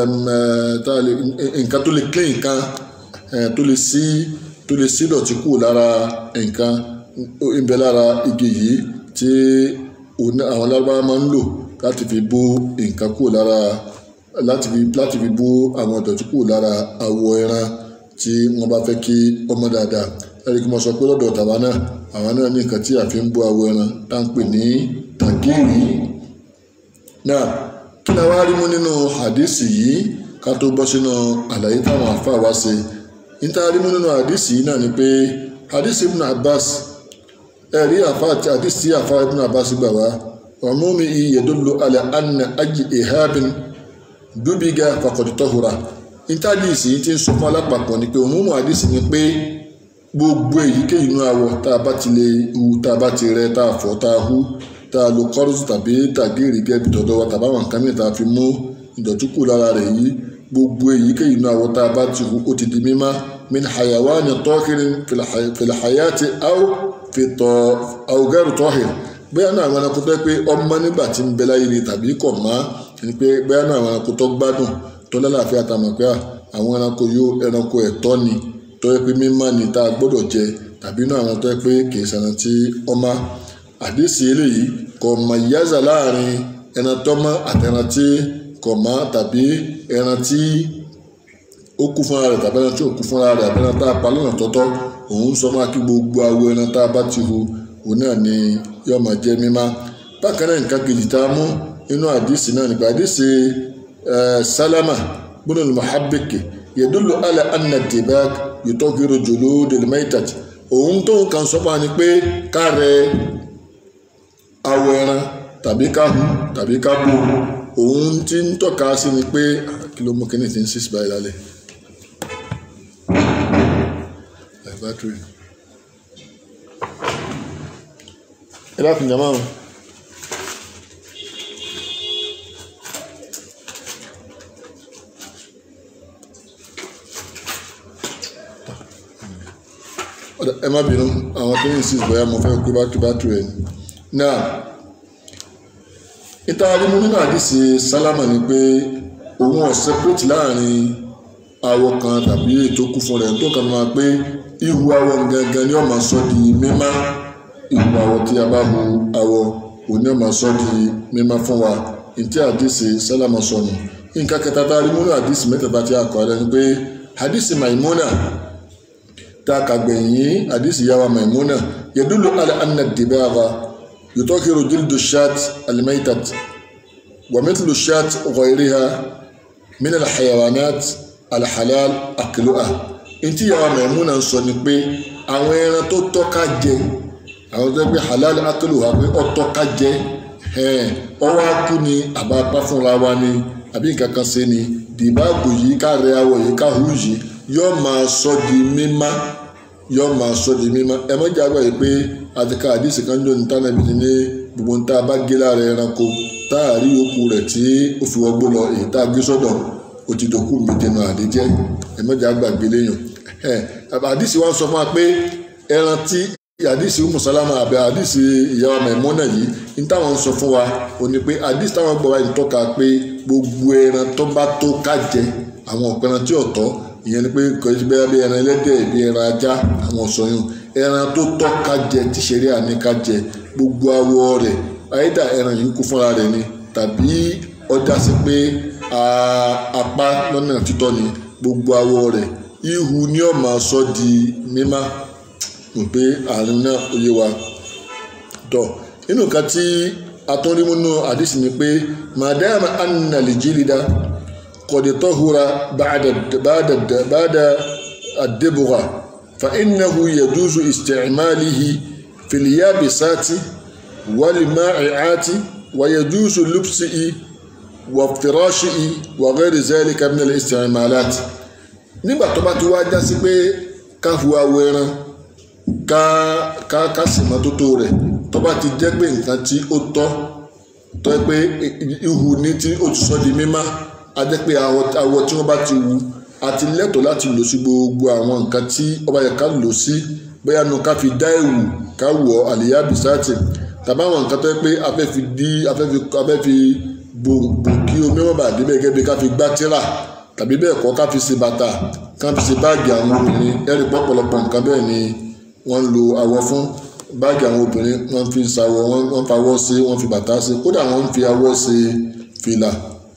nǹkan tó lè clean nǹkan tó lè sí tó lè sí dọ̀tí kù lára nǹkan ń bẹ lára igi yìí tí àwọn lárúbáwá máa ń lò láti fi bó nǹkan kù lára láti fi láti fi bó àwọn ìdọ̀tí kù lára awọ ẹran tí wọ́n bá fẹ́ kí ọmọ dáadáa ẹ̀rí kí mo sọ pé lọ́dọ̀ tàwa náà àwọn náà ní nǹkan tí a fi ń bó awọ ẹran tá ń pè ní tàgíìrì náà kí ni a wá rí mú nínú hadisi yìí ká tó bọ́ sínú àlàyé táwọn àfáà wá ṣe níta rí mú nínú hadisi yìí náà ni pé hadisi ibn abbas ẹ̀rí àfáà àti hadisi àfáà ibn abbas gbà wá ọ̀múmi yadullu ala anna ají ihabin dúbíga faqad tahura níta hadisi yìí ti ń sọ fún alápapọ̀ ni pé òmùmù hadisi ni pé gbogbo èyíkéyìí inú awọ tá a bá ti lè hu tá a bá ti rẹ tá a fọ tá a hu tá a lo kọ́rùsù tàbí tàgéèrè gẹ́bí tọ̀dọ̀ wa tàbí àwọn nǹkan mìíràn tá a fi mú ìdọ̀tí kù lára rẹ̀ yìí gbogbo èyíkéyìí inú awọ tá a bá ti hu ó ti di mímá min hayawani tọ́kìrín filhayati aw fìtọ̀ awùgẹ́rù tọ́hìn bóyá náà àwọn ẹranko tó yẹ pé ọmọ nígbà tí ń bẹ láyé ni tàbí kọ̀ má ni pé bóyá náà àwọn ẹranko tó gbádùn tó lálàáfíà tàmọ̀ pé àwọn ẹranko yóò ẹranko ẹ̀tọ́ ni tó yẹ pé mímọ́ ni tá a gbọ́dọ̀ jẹ tàbí inú àwọn tó yẹ pé kì í ṣẹran tí ọmọ àdìsí eléyìí kò mọ ìyáza láàrin ẹran tọ́mọ́ àtẹran tí kò mọ́ tàbí ẹran tí ó kú fúnra rẹ̀ tàbí ẹran tí ò kú fúnra rẹ̀ àbí ẹran tá a pa lọ́nà tọ́tọ́ òun sọ máa kí gbogbo awo ẹran tá a bá ti hu òun náà ni yóò máa jẹ mímá bákan náà nǹkan kejì tá a mú inú àdìsí náà nípa àdìsí sálámà gbọ́dọ̀ ní mahabeke yẹdúlù alẹ́ anna dibak yutọ́kìrò jòló dèlémẹ́tàtì òun tó ń kan sọ́pà ni pé ká rẹ awọ ẹran tàbí ká hu tàbí ká bò òun tí ń tọ́ka sí ni pé kí ló mú kíní tí ń sísì báyìí lálẹ́ battery ẹ dákun jàmá o. ẹ má bínú àwọn tó ń insist bóyá mo fẹ́ kó bátìrì bátìrì ẹ̀ náà ìta arímú nínú àdìsí sálámà ni pé òun ọ̀ separate láàrin awọ kan tàbí ètò kú fún rẹ̀ tó kàn máa pé ihu awọ gangan ni ó máa sọ di mímá ihu awọ tí a bá hu awọ òun ni ó máa sọ di mímá fún wa ìtí àdìsí sálámà sọnù nǹkan kẹta tá a rí múnú àdìsí mẹ́tẹ̀ẹ̀ta tí a kọ́ ẹ lẹ́nu pé àdìsí maimuna ta kagbenyi hadisi yawa maimuna yadullu ala anna dibagha yutahhiru jildu shat almaytat wa mithlu shat ghayriha min alhayawanat alhalal akluha inti yawa maimuna ń sọ ni pé àwọn ẹran tó tọ́ka jẹ àwọn tó gbé halal akluha pé ó tọ́ka jẹ ọwọ́ akú ni àbápá fúnra wa ni àbí nǹkan kan ṣe ni dìbàgbò yìí ká rẹ awọ yìí ká hu yìí yóò máa sọ di mímá yóò máa sọ di mímá ẹ mọ́jà àgbà yìí pé àtìká àdìsí kan jọ ní tánàbí ti ní gbogbo ní tá a bá gé lára ẹranko tá a rí okù rẹ̀ tí ó fi wọgbó lọ èyí tá a gé sọ́dọ̀ ó ti dòkú mi dènà àdéjẹ́ ẹ mọ́jà àgbà gbé léyàn ẹ àdìsí wa sọ fún wa pé ẹran tí àdìsí musalama àbẹ àdìsí ìyàwó Maimuna yìí ní táwọn sọ fún wa ò ní pé àdìsí táwọn gbọ́ wa yìí tọ́ka pé gbogbo ẹran tó bá tó ká jẹ àwọn ọ̀pẹran tí ò tọ́ ìyẹn ni pé kò sí bẹ́ẹ̀ bí ẹran ẹlẹ́dẹ̀ bí ẹran ajá àwọn ọ̀sọ̀yún ẹran tó tọ́ ká jẹ tí ṣeré àní ká jẹ gbogbo awọ rẹ̀ àyídà ẹran yìí kú fúnra rẹ̀ ni tàbí ọjà sí pé apá lọ́nà títọ́ ni gbogbo awọ rẹ̀ ihu ni ó máa sọ di mímá mò pé àrùn náà ó yé wa tọ̀ nínú nǹkan tí atọ́rímúnú àdìsí ni pé màdáàmà annàlìjìlìdá قد طهر بعد بعد بعد الدبغة فإنه يجوز استعماله في اليابسات والمائعات ويجوز لبسه وافتراشه وغير ذلك من الاستعمالات nígbà tó bá ti wá já sí pé ká hu awọ ẹran ká ká ká sì mọ́tótó rẹ̀ tó bá ti jẹ́ pé nǹkan tí ó tọ́ tó yẹ pé ihu ní tí ó ti sọ di mímá a jẹ́ pé awọ tí wọ́n bá ti wu àti lẹ́tọ̀ọ́ láti lò sí gbogbo àwọn nǹkan tí ọba yẹ ká lò sí bóyá nu ká fi dá ẹ̀wù ká wọ̀ àlìyá bisáàtì tàbí àwọn nǹkan tó yẹ pé afẹ́ fi dí afẹ́ fi afẹ́ fi bò bò kí omi wọn bá dé bẹ́ẹ̀ gẹ́gẹ́ bí ká fi gbá tíra tàbí bẹ́ẹ̀ kọ́ ká fi ṣe bàtà ká fi ṣe báàgì àwọn obìnrin ẹ̀rí pọ̀pọ̀lọpọ̀ nǹkan bẹ́ẹ̀ ni wọ́n ń lo awọ fún báàgì àwọn obìnrin wọ́n fi ṣàwọ̀ wọ́n fa awọ sí wọ́n fi bàtà sí kódà wọ́n fi awọ ṣe fìlà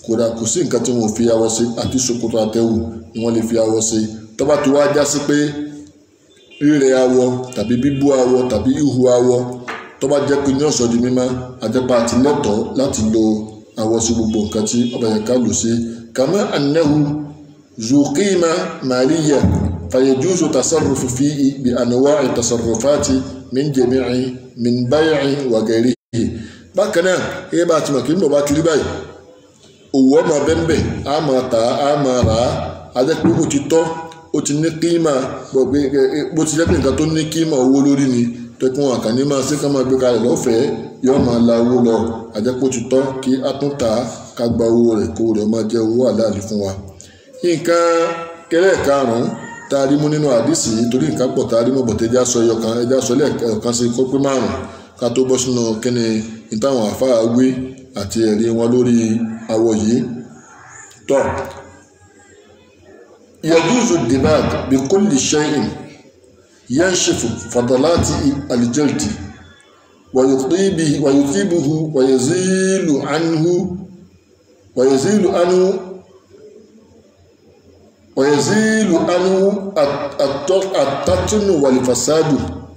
kódà kò sí nǹkan tí wọn ò fi awọ sí àti ṣòkòtò àtẹ̀wù ni wọ́n lè fi awọ sí tó bá ti wá já sí pé rírẹ awọ tàbí bíbú awọ tàbí ihu awọ tó bá jẹ́ pé ní ọ̀sọ́ di mímọ́ àjẹpá àti lẹ́tọ̀ọ́ láti lo awọ sí gbogbo nǹkan tí ọba yẹn ká lò sí kàmá annahu zuqima maliya fayajuzu tasarrufu fihi bi anwa'i tasarrufati min jami'i min bay'i wa ghairihi bákan náà ẹ bá ti mọ̀ kí n bọ̀ bá ti rí báyìí òwò ọmọ bẹ́ńbẹ́ á máa tà á máa rà á ajẹ́ pé ó ti tọ́ ó ti ní kíímà bó ti jẹ́ pé nǹkan tó ní kíímà owó lórí ni tẹ́kun àkànní máa ṣe ká máa gbé kalẹ̀ lọ́fẹ̀ẹ́ yóò máa la owó lọ ajẹ́ pé ó ti tọ́ kí a tún tà á ká gba owó rẹ̀ kó rẹ̀ máa jẹ́ owó àláàlì fún wa. nǹkan kẹlẹ́ karùn-ún tá a rí mú nínú àdìsí torí nǹkan pọ̀ tá a rí mú bọ̀tẹ́ ẹja sọ ẹyọkan ẹja sọ lẹ́ẹ̀kan sí kó pé márùn-ún ká tó bọ́ sínú kíni ìtàwọn àfáà wé àti ẹ̀rí wọn lórí awọ yìí tọ́ yajuzu dimag bi kulli shay'in yanshifu fadalati aljaldi ويطيبه ويطيبه ويزيل عنه ويزيل عنه ويزيل عنه التطن والفساد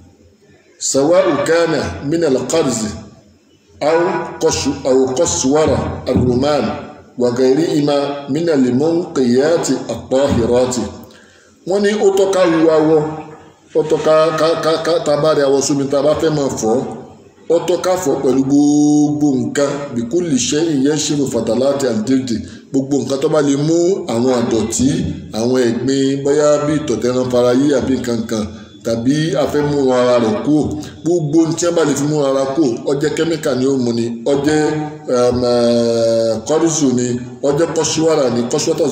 سواء كان من القرز أو قش أو قسورة الرومان وغيرهما من المنقيات الطاهرات wọ́n ní ó tọ́ka ru awọ ó tọ́ka ká ká ká tabari awọ sómi tá a bá fẹ́ máa fọ̀ ó tọ́ka fọ̀ pẹ̀lú gbogbo nǹkan bíkú lè ṣe ìyẹn ṣèlú fàtàláàtì àdéhùn gbogbo nǹkan tó bá lè mú àwọn àdọ̀tí àwọn ẹ̀gbin bóyá bí ìtọ̀tẹ̀ràn farayé àbí nǹkan kan tàbí afẹ́mú ara rẹ̀ kú gbogbo tí wọ́n bá lè fi mú ara kú ọjẹ́ kẹ́míkà ni ó mu ni ọjẹ́ kọ́rísù ni ọjẹ́ kọ́síwárà ni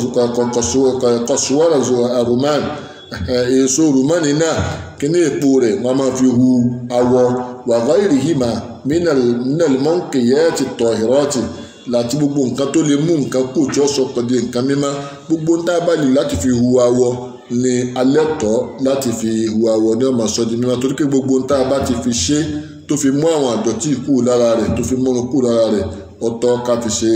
kọ́síwárà zo roman èso romani náà kíní èpo rẹ̀ wọ́n máa fi hu awọ wàhálà ìrìhìmà mínàlì mọ́ǹkìyẹ́ ti tọ̀ ìrọ́tì láti gbogbo nǹkan tó lè mú nǹkan kù tí ó sọ pẹ̀lú nǹkan mímọ́ gbogbo ń tá a bá lè láti fi hu awọ ni alẹ́ tọ́ láti fi hu awọ ní ọmọ sọ́di mímọ́ torí pé gbogbo ń tá a bá ti fi ṣe tó fi mú àwọn àdọ̀tí kù lára rẹ̀ tó fi múrun kù lára rẹ̀ ọ̀tọ̀ ká fi ṣe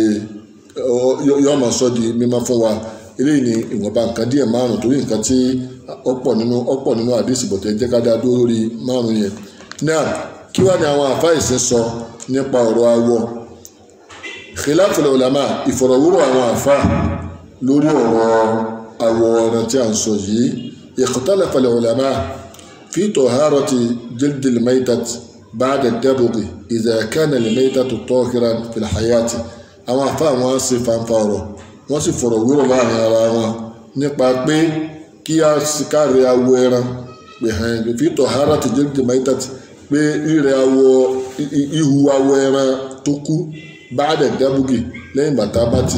yọmọ sọ́di mímọ́ fún wa eléyìí ni ìwọ̀nba nǹkan díẹ̀ márùn torí nǹkan tí ọ̀pọ̀ nínú ọ̀pọ̀ nínú àdìsí bọ̀tẹ́ jẹ́ ká dá dúró lórí márùn yẹn náà kí wá ní àwọn àfáà ìsìn sọ nípa ọ̀rọ̀ awọ khilaful ulama ìfọ̀rọ̀wúrọ̀ àwọn àfáà lórí ọ̀rọ̀ àwọ̀ ọ̀rọ̀ tí a ń sọ yìí ikhtalafa al-ulama fi taharati jildi al-maytat ba'da ad-dabghi idha kana al-maytatu tahiran fil hayati àwọn àfáà wọn sì fanfa ọ̀rọ̀ wọ́n sì fọ̀rọ̀ wúrọ̀ láàrin ara wọn nípa pé kí a káre awọ ẹran fi taharati jildi al-maytat pé rírẹ̀ awọ ihu awọ ẹran tó kú báàdẹ̀ dábùgì lẹ́yìn bàtà bá ti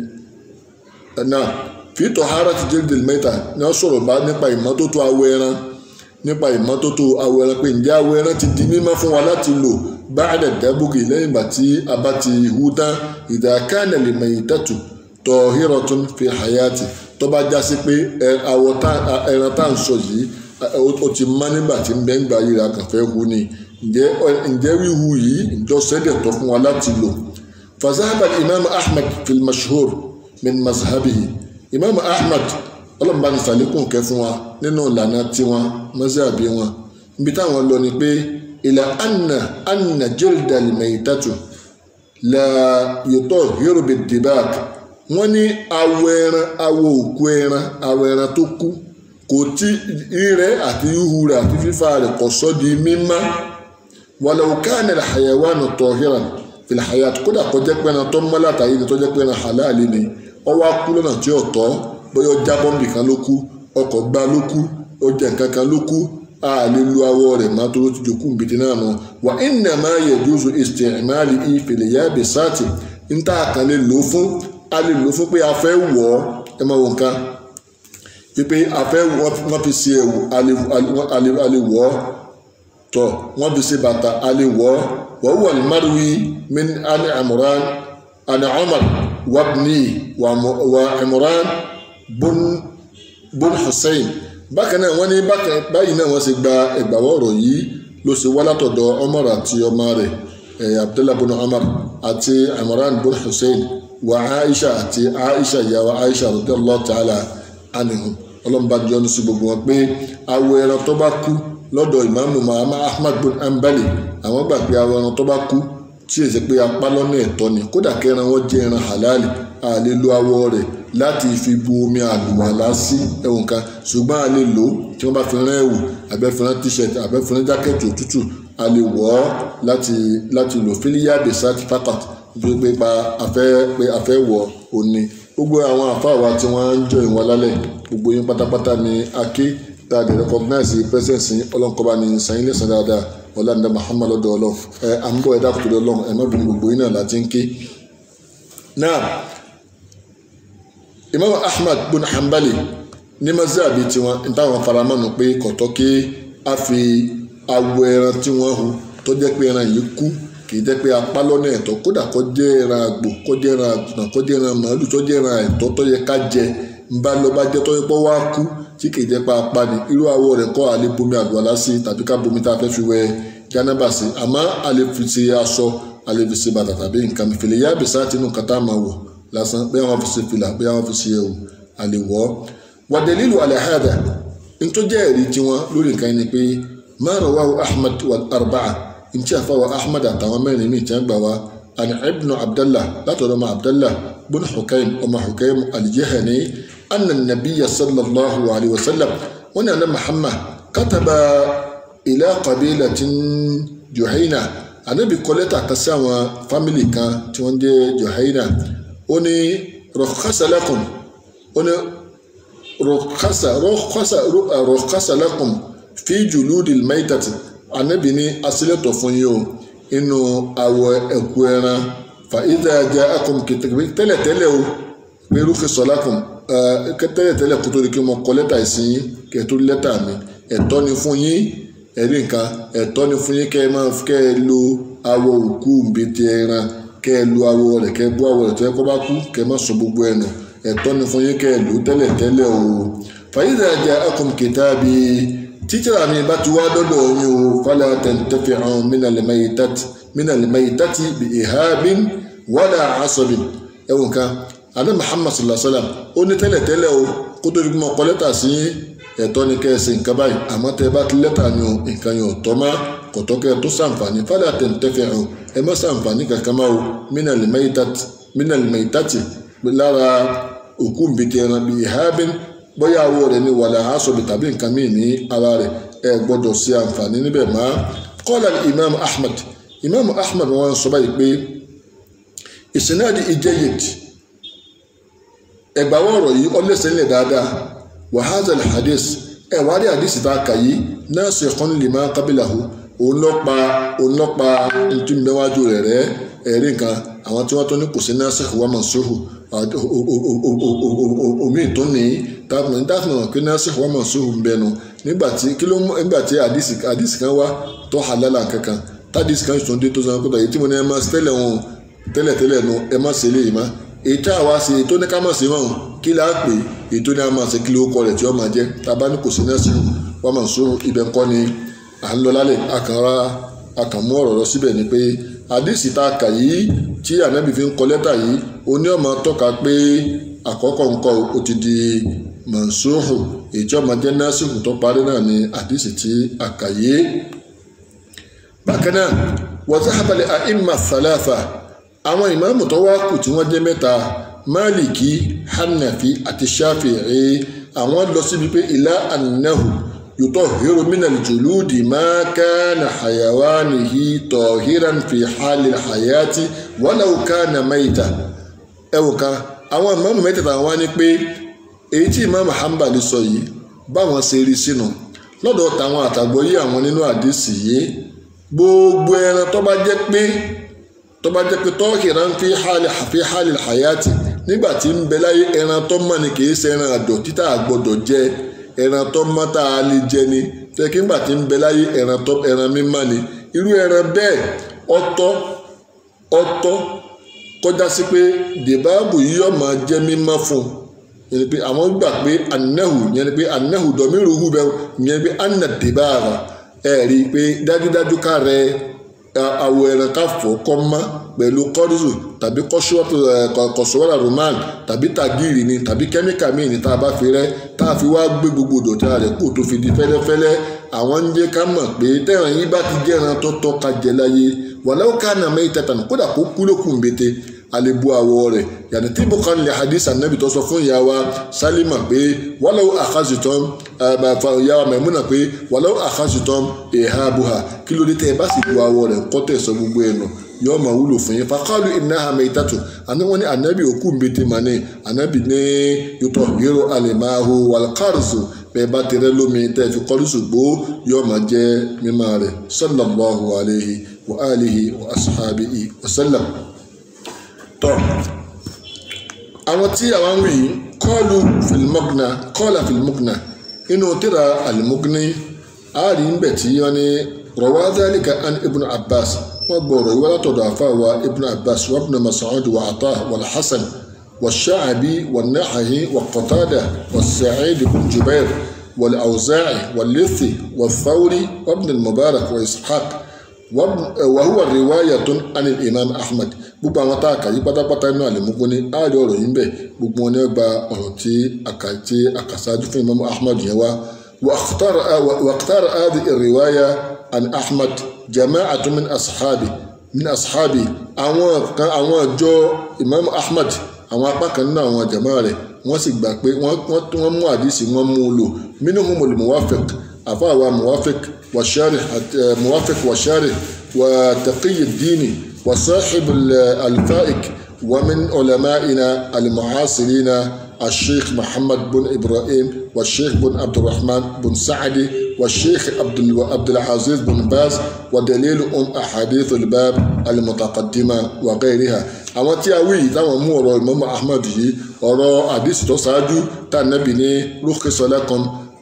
náà fi tọ̀hárà ti jẹ́rìndínlẹ̀ mẹ́ta ní wọ́n sọ̀rọ̀ bá nípa ìmọ́tótó awọ ẹran nípa ìmọ́tótó awọ ẹran pé ǹjẹ́ awọ ẹran ti di mímọ́ fún wa láti lò báàdẹ̀ dábùgì lẹ́yìn bá tí a bá ti hu tán ìdàkánà lè mẹ̀yìn tẹ̀tù tọ̀hírọ̀ tún fi hayati tó bá já sí pé awọ ẹran tá à ń sọ yìí ó ti mọ́ nígbà tí ń bẹ́ ń gbà yìí ra kàfẹ́ hu ni ǹjẹ́ wíhu yìí ǹjọ́ sẹ́dẹ̀ tọ́ fún wa láti lò فذهب الإمام أحمد في المشهور من مذهبه إمام أحمد ọlọ́run bá ní sàlékún kẹ́ fún wa nínú ìlànà tiwọn mọ́sàbí wọn ibi táwọn lọ ni pé ìlà anna anna jilda al-maytatu la yutahhiru bid-dibag wọ́n ní awọ ẹran awọ òkú ẹran awọ ẹran tó kú kò tí rírẹ́ àti ihu rẹ̀ àti fífa rẹ̀ kò sọ di mímá walau kana al-hayawanu tahiran filhayat kódà kọjá pé ẹran tó mọ́ látàrí ni tó jẹ́ pé ẹran halali ni ọwọ́ akú lọ́nà tí ò tọ́ bóyá ọjà bọ́m̀bì kan ló kú ọkọ̀ gbá ló kú ọjà nǹkan kan ló kú a lè lu awọ rẹ̀ má tó ti jòkú nbìtì náà nù wà ìnà máa yẹ jùzù ìsìtìmálì ìfèlè yá bẹ sáàtì níta kan lè lò fún a lè lò fún pé a fẹ́ wọ̀ ọ́ ẹ máa wọ nǹkan pípé a fẹ́ wọ́n fi ṣe ẹ̀wù a lè wọ̀ ọ́ tọ́ wọ́n fi ṣe bàtà a lè wọ̀ ọ́ وهو المروي من آل عمران عن عمر وابني وعمران بن بن حسين bákan náà wọ́n ní báyìí náà wọ́n ṣe gba ẹgbàwọ́ ọ̀rọ̀ yìí ló ṣe wá látọ̀dọ̀ Umar àti ọmọ rẹ̀ abdullah bin Umar àti Imran bin Hussein wà aisha àti aisha ìyàwó aisha radiyallahu ta'ala anhum ọlọ́mọba jọ ní sí gbogbo wọn pé awọ ẹran tó bá kú lọ́dọ̀ ìmáàmù mahama ahmad bin ambali àwọn gbà pé awọ ẹran tó bá kú tí èsì pé apá lọ́nà ẹ̀tọ́ ni kódà kẹran wọn jẹ́ ẹran halali a lè lo awọ rẹ̀ láti fi bu omi àlùwàlá sí ẹ̀wọ̀n kan ṣùgbọ́n a lè lò ó tí wọ́n bá fi rán ẹ̀wù abẹ́fẹ́rán t-shirt abẹ́fẹ́rán jákẹ́ẹ̀tì òtútù a lè wọ̀ ọ́ láti láti lò fílíyà besat fakat nítorí pé pa afẹ́ pé afẹ́ wọ̀ òní gbogbo àwọn àfáàwá tí wọ́n ń jọ ìwọ̀n lálẹ́ gbogbo yín pátápátá ni aké tá a dẹ̀ recognize presence yín ọlọ́nkọ́ba ní sanyín lẹ́sàn dáadáa ọ̀làǹdà muhammad ọ̀dọ̀ ọlọ́run ẹ à ń bọ̀ ẹ̀dá kòtò ọlọ́run ẹ̀ má bínú gbogbo yín náà láti ń ké. náà imam ahmad bin hanbali ní mazhabi tiwọn ní táwọn faramọ́nù pé kọ̀tọ́ kí a fi awọ ẹran tí wọ́n hu tó jẹ́ pé ẹran yìí kú kì í jẹ́ pé apá lọ́nà ẹ̀tọ́ kódà kó jẹ́ ẹran àgbò kó jẹ́ ẹran àgùntàn kó jẹ́ ẹran màálù tó jẹ́ ẹran ẹ̀tọ́ tó yẹ ká jẹ ń bá lọ bá jẹ́ tó yẹ pé wá kú tí kì í jẹ́ pé apá ni irú awọ rẹ̀ kọ́ àlè bomi àlùwàlá sí tàbí ká bomi tá a fẹ́ fi wẹ jánábà sí àmọ́ àlè fi ṣe aṣọ àlè fi ṣe bàtà tàbí nǹkan fìlẹ̀ yá bìsá tinú nǹkan tá a máa wọ̀ lásán bẹ́ẹ̀ wọ́n fi ṣe fìlà bẹ́ẹ̀ wọ́n fi ṣe ẹ̀wù àlè wọ̀ wàdẹ̀lílù àlẹ́ àhàdà ntọ́jà ẹ̀rí tiwọn lórí nǹkan yẹn ni pé ما رواه أحمد والأربعة انت فهو أحمد أتوامين من تنبوا عن ابن عبد الله لا ترى عبد الله بن حكيم وما حكيم الجهني أن النبي صلى الله عليه وسلم وأن محمد كتب إلى قبيلة جهينة النبي قلت كسامة فاميلي كان تونجي جهينة وني رخص لكم وني رخص رخص رخص لكم fi juludil maitati anabi ní asílẹ̀tọ̀ fún yín o inú awọ ẹ̀kú ẹran fa idha ja'akum kìtìkì tẹ́lẹ̀tẹ́lẹ̀ o pé rúkì sọ́lákùn tẹ́lẹ̀tẹ́lẹ̀ kó tó di kí mo kọ lẹ́tà ìsìn yín kẹ́ tó lẹ́tà mi ẹ̀tọ́ ni fún yín ẹ̀rí nǹkan ẹ̀tọ́ ni fún yín kẹ́ ẹ máa kẹ́ ẹ lo awọ òkú mbete ẹran kẹ́ ẹ lo awọ rẹ̀ kẹ́ ẹ bó awọ rẹ̀ tó yẹ kó bá kú kẹ́ ẹ má sọ gbogbo ẹ̀ nù ẹ̀tọ́ ni fún yín kẹ́ ẹ lò tẹ́lẹ̀tẹ́lẹ̀ o fa idha ja'akum kitabi títírà mi bá ti wá dọ́dọ̀ yín o fala tantafi'u minal maytati bi ihabin wala asabin ẹ̀wọ̀n kan adé muhammad sallallahu alayhi wa sallam ó ní tẹ́lẹ̀tẹ́lẹ̀ o kó tó di kí mo kọ lẹ́tà sí ẹ̀tọ́ ni kẹ́ ẹ ṣe nǹkan báyìí àmọ́ tẹ́ ẹ bá ti lẹ́tà ni o nǹkan yẹn ò tọ́ má kò tọ́ kẹ́ ẹ tó sàǹfààní fala tantafi'u ẹ má sàǹfààní kankan má o minal maytati lára òkú nbìtì ẹran bi ihabin bóyá awọ rẹ̀ ní wàlẹ̀ àásọ̀bì tàbí nǹkan míì ní ara rẹ̀ ẹ gbọ́dọ̀ ṣe àǹfààní níbẹ̀ mọ́ kọ́lá imam ahmad imam ahmad wọn sọ báyìí pé ìsìnàdì ìjẹyìd ẹgbàwọ́ ọ̀rọ̀ yìí ọlẹ́sẹ̀ ńlẹ̀ dáadáa wàhálà hadith ẹ wá rí hadith tá a kà yìí nasikhun lima qabilahu òun lọ pa òun lọ pa ntúmbẹ́wájú rẹ̀ rẹ́ ẹ̀rí nǹkan àwọn tí wọ́n tó ní kò sí nasikh wa mansukh omi tó ní táwọn táwọn pé nasikh wa mansukh ń bẹnu nígbà tí kí ló nígbà tí hadith kan wá tó halala kankan tádìsí kan sùn dé tó sọ pé èyí tí mo ní ẹ máa tẹ́lẹ̀ wọn tẹ́lẹ̀tẹ́lẹ̀ nu ẹ má ṣe léyìí má èyí tí àwa ṣe tó ní ká má ṣe mọ́ kí là á pè èyí tó ní a máa ṣe kí ló kọ rẹ̀ tí ó máa jẹ́ tábà ní kò sí nasikh wa mansukh ibẹ̀ ńkọ́ ni à ń lọ lálẹ́ àkànrà àkànmú ọ̀rọ̀ lọ síbẹ̀ ni pé àdìsí tá a kà yìí tí ànábì fi ń kọ lẹ́tà yìí oní ọmọ tọ́ka pé àkọ́kọ́ nǹkan ó ti di mansuhu èyí tí ọmọ jẹ́ násìkò tó parí náà ni àdìsí tí a kà yìí. bákan náà wa zahaba li a'imma thalatha àwọn ìmáàmù tó wá kù tí wọ́n jẹ́ mẹ́ta máàlìkì hanafi àti shafi'i àwọn lọ síbi pé ilá annahu يطهر من الجلود ما كان حيوانه طاهرا في حال الحياة ولو كان ميتا ẹwò kan àwọn ìmáàmù mẹ́tẹ̀ẹ̀ta wá ní pé èyí tí ìmáàmù Hanbali sọ yìí báwọn ṣe rí sínú lọ́dọ̀ tàwọn àtàgbọ́yé àwọn nínú àdìsí yìí gbogbo ẹran tó bá jẹ́ pé tó bá jẹ́ pé طاهرا في حال في حال الحياة nígbà tí ń bẹ láyé ẹran tó mọ̀ ni kì í ṣe ẹran àdọ̀ títà àgbọ̀dọ̀ jẹ ẹran tó mọ́ tá a lè jẹ ni tẹ́ kí ngbà tí ń bẹ láyé ẹran tó ẹran mímọ́ ni irú ẹran bẹ́ẹ̀ ọ̀tọ̀ ọ̀tọ̀ kọjá sí pé dèbáàbò yìí yóò máa jẹ́ mímọ́ fún un yẹn ni pé àwọn gbà pé anahu yẹn ni pé anahu dọ̀míruhu bẹ́ẹ̀ yẹn ni pé anna dèbáàrà ẹ̀ rí i pé dájúdájú ká rẹ awọ ẹran ká fọ̀ kọ́ mọ́ pẹ̀lú kọ́dùsù tàbí kọ́sọ́wọ́lá roman tàbí tàgìrì ni tàbí kẹ́míkà míì ní tá a bá fi rẹ́ tá a fi wá gbé gbogbo ìdọ̀tí rẹ̀ kó tó fi di fẹ́lẹ́fẹ́lẹ́ àwọn ń jẹ́ ká mọ̀ pé tẹ́ràn yín bá ti jẹ́ran tó tọ́ ka jẹ láyé wàláwó ká nà mẹ́yì tẹ̀tàn kódà kó kú lókun bété alebu awọ rẹ̀ yàtọ̀ tí bùkán lè hadith anabi tó sọ fún ìyá wa sálímà pé wàláwó àkàzùtàn ìyá wa mẹ́múnà pé wàláwó àkàzùtàn èèhà buha kí ló dé tẹ́ ẹ bá sì bu awọ rẹ̀ kọ́ tẹ̀ sọ gbogbo ẹ̀ nù yóò máa wúlò fún yín fakalu innaha maytatu àní wọn ní anabi òkú mbete mani anabi ní yòtọ̀ yòrò alimahu walkarzu bẹ́ẹ̀ bá tẹ̀rẹ́ lómi tẹ́ fi kọ́lùsù gbó yóò máa jẹ́ mímọ́ rẹ̀ sallallahu alayhi wa alihi wa ashabihi wa sallam. tọ́ àwọn tí àwọn ń wí kọ́ọ̀lù filimọ́gnà kọ́ọ̀là filimọ́gnà inú tíra alimọ́gnì àárín ń bẹ̀ tí wọ́n ní rọwá dhalika an ibn abbas wọ́n gbọ́rọ̀ ìwé látọ̀dọ̀ àfáwà ibn abbas wa ibn mas'ud wa ata wal hasan wa sha'abi wa nahahi wa qatada wa sa'id ibn jubair wal awza'i wal lithi wa thawri wa ibn al-mubarak wa ishaq wa huwa riwayatun an al-imam ahmad gbogbo àwọn tá a kà yí pátápátá inú àlèmúgbó ní àárẹ̀ ọ̀rọ̀ yìí ń bẹ̀ gbogbo wọn ní gba ọ̀rọ̀ tí àkàtì àkàsájú fún imam ahmad yẹn wá واختار واختار هذه الرواية عن أحمد جماعة من أصحابه من أصحابه àwọn kan àwọn ìjọ Imam Ahmad àwọn apá kan nínú àwọn jama rẹ̀ wọ́n sì gbà pé wọ́n mú àdìsí wọ́n mú un lò منهم الموافق àfàwà موافق والشارح موافق والشارح وتقي الدين وصاحب الفائق ومن علمائنا المعاصرين الشيخ محمد بن إبراهيم والشيخ بن عبد الرحمن بن سعدي والشيخ عبد عبد العزيز بن باز ودليل أم أحاديث الباب المتقدمة وغيرها àwọn tí a wí yìí táwọn mú ọ̀rọ̀ Imam Ahmad yìí ọ̀rọ̀ àdìsí tó ṣáájú tá a nẹ́bi ní rukhsalakum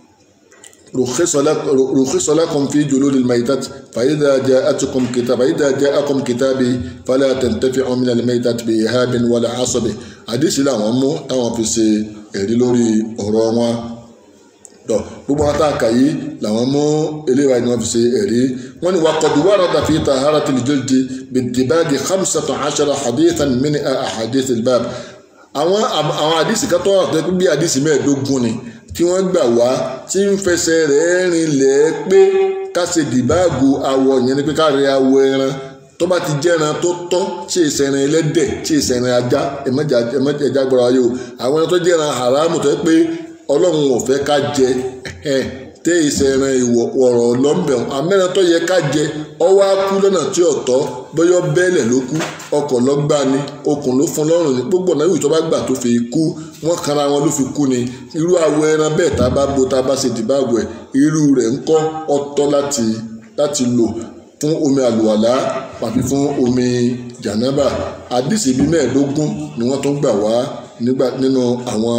rukhsalakum fi juludil maytat فإذا جاءتكم كتاب فإذا جاءكم كتابي فلا تنتفعوا من الميتة بإهاب ولا عصب àdìsí làwọn mú táwọn fi ṣe ẹ̀rí lórí ọ̀rọ̀ wọn tọ gbogbo wọn tá a kà yìí làwọn mú eléwà ni wọn fi ṣe ẹ̀rí wọn ni waqad warada fi taharatil jildi bid-dibagi khamsata ashara hadithan min ahadith al-bab àwọn àwọn àdìsí kan tó wà pé bí àdìsí mẹ́ẹ̀ẹ́dógún ni tí wọ́n gbà wá tí ń fẹsẹ̀ rẹ̀ rinlẹ̀ pé ká ṣe dìbáàgù awọ yẹn ni pé ká rẹ awọ ẹran tó bá ti jẹ́ran tó tọ́ tí ìsẹ̀rin ẹlẹ́dẹ̀ tí ìsẹ̀rin ajá ẹ̀mẹ́jẹ̀já gbọ́dọ̀ ayé o àwọn ẹran tó jẹ́ran haramu tó yẹ pé ọlọ́run ò fẹ́ ká jẹ tẹ́ ìsẹ̀rin ìwọ̀ ọ̀rọ̀ lọ́nbẹ̀ amẹ́ran tó yẹ ká jẹ ọwọ́ á kú lọ́nà tí ọ̀tọ́ bọ́yọ́ bẹ́ẹ̀lẹ̀ ló kú ọkọ̀ lọ́gbà ni okùn ló fún lọ́rùn ní gbogbo ọ̀nà ìwé tó bá gbà tó fi kú wọ́n kanra wọn ló fi kú ni irú awọ ẹran bẹ́ẹ̀ tá a bá bo tá a bá ṣe dìbàgbọ̀ ẹ̀ irú rẹ̀ ń kọ́ ọ̀tọ̀ láti láti lò fún omi àlùwàlá àfi fún omi jànábà àdìsí bíi mẹ́ẹ̀ẹ́dógún ni wọ́n tún gbà wá nígbà nínú àwọn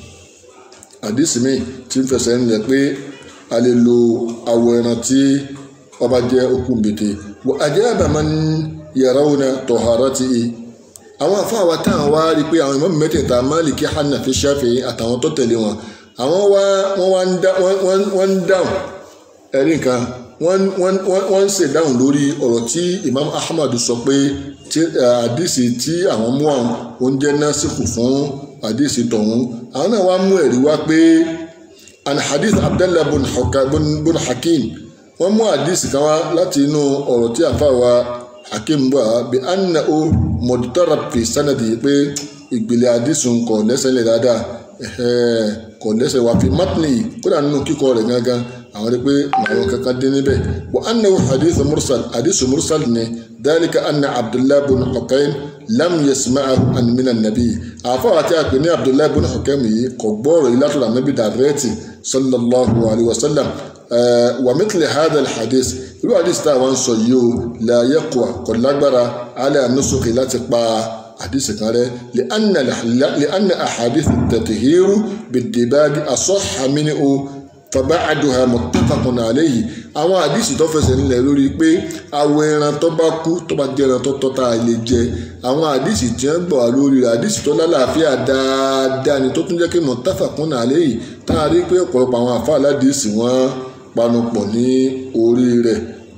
àdìsí míì tí ń fẹsẹ̀ ńlẹ̀ pé a lè lo awọ ẹran tí ọba jẹ́ okùn bètè wọ àjẹ́ àbàmà ń yàrá òun tọ̀hárá ti i àwọn afáwa táwọn wá rí i pé àwọn ìmọ̀mù mẹ́tẹ̀ẹ̀ta Málíkì Hanafi Ṣáfi'í àtàwọn tó tẹ̀lé wọn àwọn wá wọ́n wá ń dáhùn ẹ̀rí nǹkan wọ́n ń ṣèdáhùn lórí ọ̀rọ̀ tí Imam Ahmad sọ pé àdìsí tí àwọn mú àwọn oúnjẹ náà sì kù fún àdìsí tọ̀hún àwọn náà wá mú ẹ̀rí wá pé an hadith Abdallah bin Hakim wọ́n mú àdìsí kan wá láti inú ọ̀rọ̀ tí àfàwà Hakim bọ̀ bí anna o mọ̀dútàrà fi sanadi pé ìgbìlẹ̀ àdìsí kò lẹ́sẹ̀ lẹ̀ dáadáa kò lẹ́sẹ̀ wá fi matni kódà nínú kíkọ rẹ̀ gangan àwọn rí pé àwọn kankan dín níbẹ̀ wa annahu hadith mursal hadith mursal ni dalika anna abdullah bin hukayn lam yasma'ahu an minan nabi àfọwọ́ àti àpè ní abdullah bin hukaym yìí kò gbọ́rọ̀ yìí látọ̀dọ̀ anabi dàrẹ́tì sallallahu alayhi wa sallam wa mithli hadha alhadith irú hadith tá a wá ń sọ yìí o la yaqwa kò lágbára ala nusuki láti pa hadisi kan rẹ li anna ahadith tatihiru bidibagi asọ́ha minhu fàbáàdùhà muttafaqun alayhi àwọn àdìsí tó fẹsẹ̀ nílẹ̀ lórí pé awọ ẹran tó bá kú tó bá jẹ́ ẹran tó tọ́ tá a lè jẹ àwọn àdìsí tí wọ́n gbọ̀ wá lórí rẹ̀ àdìsí tó lálàáfíà dáadáa ni tó tún jẹ́ kí muttafaqun alayhi tá a rí pé ọ̀pọ̀lọpọ̀ àwọn àfa aládìsí wọn panupọ̀ ní orí rẹ̀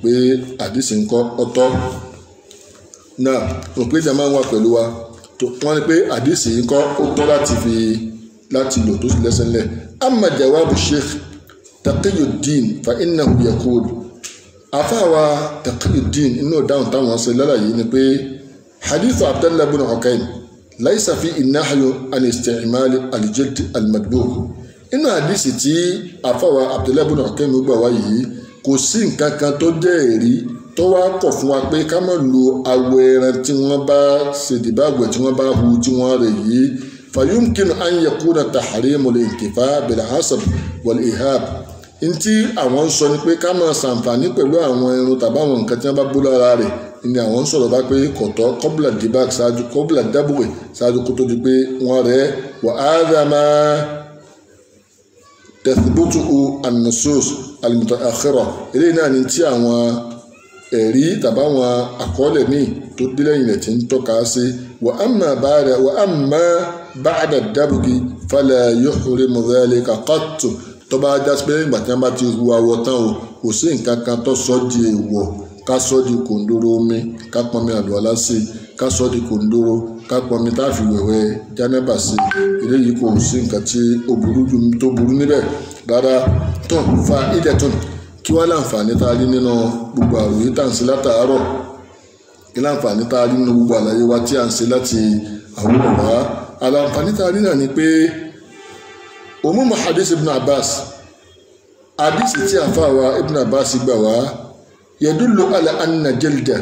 pé àdìsí ńkọ́ ọ̀tọ̀ náà mo pé jama wà pẹ̀lú wa wọ́n ní pé àdìsí ńkọ́ ó tọ́ láti fi láti lò tó sì lẹ́sẹ̀ ńlẹ̀ amma jawabu sheikh taqiyuddin fa innahu yaqul afáwa taqiyuddin inú dáhùn táwọn ṣe lálàyé ni pé hadith abdallah bin ukayn laysa fi innahu an isti'mal al-jild al-madbugh inú àdìsí tí afáwa abdallah bin ukayn gbà wá yìí kò sí nǹkan kan tó jẹ́ èrí tó wá kọ̀ fún wa pé ká má lo awọ ẹran tí wọ́n bá ṣèdìbàgbẹ̀ tí wọ́n bá hu tí wọ́n rẹ̀ yìí fayumkinu an yakuna tahrimu al-intifa bil-hasab wal-ihab ntí àwọn ń sọ ni pé ká máa ṣàǹfààní pẹ̀lú àwọn irun tàbí àwọn nǹkan tí wọ́n bá bó lára rẹ̀ ni àwọn ń sọ̀rọ̀ bá pé kọ̀tọ́ kọ́bùlà dìbàk ṣáájú kọ́bùlà dábùwẹ̀ ṣáájú kó tó di pé wọ́n rẹ̀ wà á dà máa tẹ̀síbútù an-nusus al-mutaakhira eléyìí náà ni tí àwọn ẹ̀rí tàbí àwọn àkọọ́lẹ̀ míì tó dé lẹ́yìn rẹ̀ ti ń tọ́ka sí wa amma ba'da wa amma ba'da dábùgì fala yuhrimu dhalika qattu tó bá já pé ìgbà tí wọ́n bá ti hu awọ tán o kò sí nǹkan kan tó sọ di èèwọ̀ ká sọ di kòndóró omi ká pọnmi àlùwàlá sí ká sọ di kòndóró ká pọnmi tá a fi wẹ̀wẹ̀ jánábà sí eléyìí kò sí nǹkan tí ó burú tó burú níbẹ̀ rárá tó fa ìdẹ̀tún kí wọ́n láǹfààní tá a rí nínú gbogbo àròyé tá à ń ṣe látàárọ̀ kí láǹfààní tá a rí nínú gbogbo àlàyé wa tí à ń ṣe láti àwòrán wá àlàǹfààní tá a rí náà ni pé òmùmù hadith ibn abbas hadith tí a fà wá ibn abbas gbà wá yadullu ala anna jalda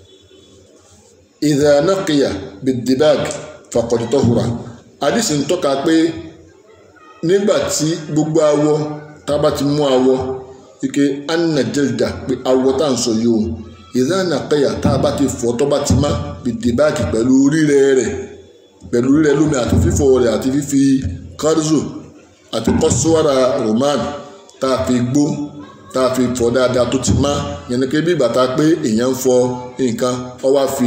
idha naqiya bid-dibag faqad tahura hadith ń tọ́ka pé nígbà tí gbogbo awọ tá a bá ti mú awọ ike anna jalda pé awọ tá à ń sọ yìí o idha naqiya tá a bá ti fọ̀ tó bá ti má bid-dibag pẹ̀lú rírẹ̀ rẹ̀ pẹ̀lú rírẹ̀ lómi àti fífọ̀ rẹ̀ àti fífi kárùzù àti kọ́síwárà roman tá a fi gbó tá a fi fọ dáadáa tó ti má yẹn ni pé bí bàtà pé èèyàn ń fọ nǹkan ó wá fi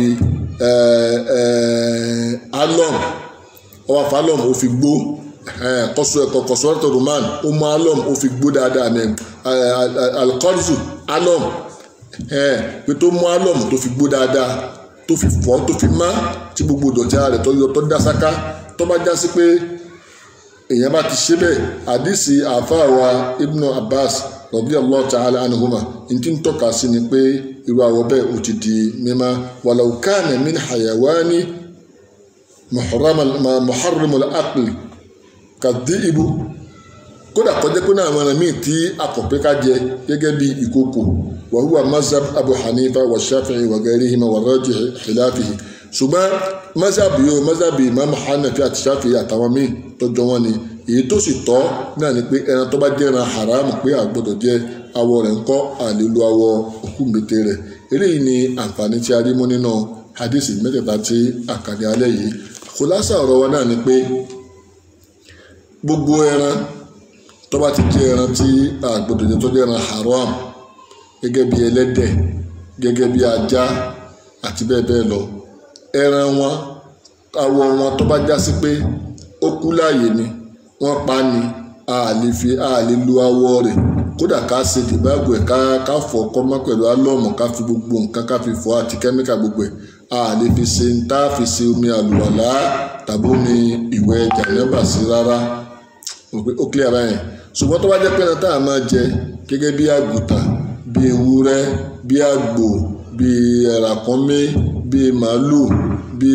alum ó wá fi alum ó fi gbó kọ́sù ẹ̀kọ́ kọ́síwárà roman ó mú alum ó fi gbó dáadáa ní alikọ́rìsù alum pé tó mú alum tó fi gbó dáadáa tó fi fọ tó fi má tí gbogbo ìdọ̀tí ara rẹ̀ tó yọ tó dá sáká tó bá já sí pé èèyàn bá ti ṣe bẹ́ẹ̀ àdìsí àfáàwá ibnu abbas radiyallahu ta'ala anhuma n tí ń tọ́ka sí ni pé irú àwọ̀ bẹ́ẹ̀ ò ti di mímá walau kana min hayawani muharrimul aqli kadhibu kódà kọjá pé náà àwọn míì tí akọ̀pẹ́ ká jẹ gẹ́gẹ́ bí ìkókò wa huwa mazhab abu hanifa wa shafi'i wa ghayrihima wa rajih khilafihi ṣùgbọ́n mọ́sáàbì yóò mọ́sáàbì ìmáàmù hanafi àti ṣáfì àtàwọn míì tọjọ wọn ni èyí tó sì tọ́ náà ni pé ẹran tó bá jẹ́ ẹran haram pé àgbọ̀dọ̀ jẹ́ awọ rẹ̀ ńkọ́ àlélu awọ òkú mbete rẹ̀ eléyìí ni àǹfààní tí a rí mú nínú hadith mẹ́tẹ̀ẹ̀ta tí àkàdé alẹ́ yìí kòlásà ọ̀rọ̀ wa náà ni pé gbogbo ẹran tó bá ti jẹ́ ẹran tí àgbọ̀dọ̀ jẹ́ tó jẹ́ ẹran haram gẹ́gẹ́ bí ẹlẹ́dẹ̀ gẹ́gẹ́ bí ajá àti bẹ́ẹ̀ bẹ́ẹ̀ lọ ẹran wọn awọ wọn tó bá já sí pé ó kú láàyè ni wọ́n pa ni a lè fi a lè lu awọ rẹ̀ kódà ká ṣe dìbàgbò ẹ̀ ká ká fọ̀ ọkọ mọ́ pẹ̀lú álọ́ọ̀mù ká fi gbogbo nǹkan ká fi fọ̀ àti kẹ́míkà gbogbo ẹ̀ a lè fi ṣe ń tá fi ṣe omi àlùwàlá tàbí omi ìwẹ̀ jàǹdàbà sí rárá ó clear báyẹn ṣùgbọ́n tó bá jẹ́ pé ẹran tá a máa jẹ gẹ́gẹ́ bí àgùntàn bí ewúrẹ́ bí àgbò bí ràkúnmí bí màálù bí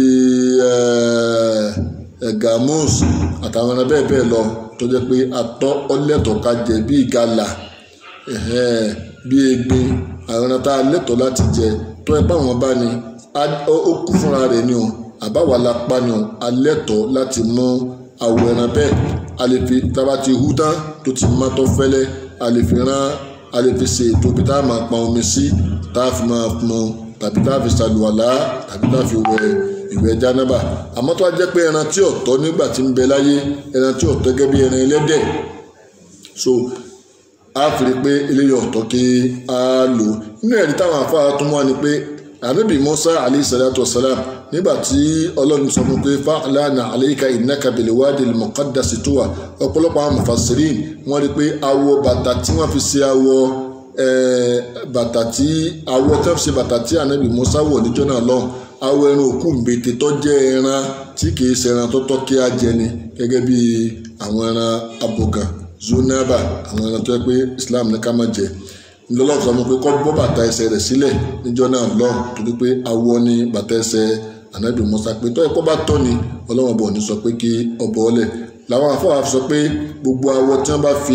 gamus àtàwọn ẹran bẹ́ẹ̀ bẹ́ẹ̀ lọ tó jẹ́ pé atọ́ ọlẹ́tọ̀ ká jẹ bí ìgalà bí egbin àwọn ẹran tá a lẹ́tọ̀ láti jẹ tó ẹ báwọn bá ní ó kú fúnra rẹ̀ ni o àbáwá la pa ni o a lẹ́tọ̀ láti mú àwọ̀ ẹran bẹ́ẹ̀ a lè fi tába ti hú tán tó ti má tọ́ fẹ́lẹ́ a lè fi rán a lè fi ṣe ètò ibi tá a máa pọn omi sí tá a fi máa pọn tàbí tá a fi ṣàlùwàlá tàbí tá a fi wẹ̀ ìwẹ̀ jánábà àmọ́ tó wá jẹ́ pé ẹran tí ọ̀tọ̀ nígbà tí ń bẹ láyé ẹran tí ọ̀tọ̀ gẹ́gẹ́ bí ẹran ẹlẹ́dẹ̀ so a fi rí pé eléyìí ọ̀tọ̀ kí a lò nínú ẹ̀rí táwọn afárá tó mú wa ni pé ànábì Musa alayhi salatu wasalam nígbà tí ọlọ́run sọ fún pé fa'lana alayka innaka bil wadi al muqaddasi tuwa ọ̀pọ̀lọpọ̀ àwọn mufassirin wọ́n rí pé awọ bàtà tí wọ́n fi ṣe awọ eh, bàtà tí awọ tó ṣe bàtà tí ànábì Musa wọ̀ níjọ́ náà lọ́hùn awọ ẹran òkú mbete tó jẹ́ ẹran tí kìí ṣe ẹran tó tọ́ kí á jẹ ni gẹ́gẹ́ bí àwọn ẹran abọ̀gàn zonaba àwọn ẹran tó yẹ pé Islam ní ká má jẹ lọ́lọ́run sọ fún mi pé kọ́ bọ́ bàtà ẹsẹ̀ rẹ̀ sílẹ̀ níjọ́ náà lọ́hùn torí pé awọ ni bàtà ẹsẹ̀ ànábì Musa pé tọ́ ẹ̀kọ́ bá tọ́ ni ọlọ́wọ́n bọ̀ ní sọ pé kí ọbọ̀ ọlẹ̀ làwọn afọwọ́ sọ pé gbogbo awọ tí wọ́n bá fi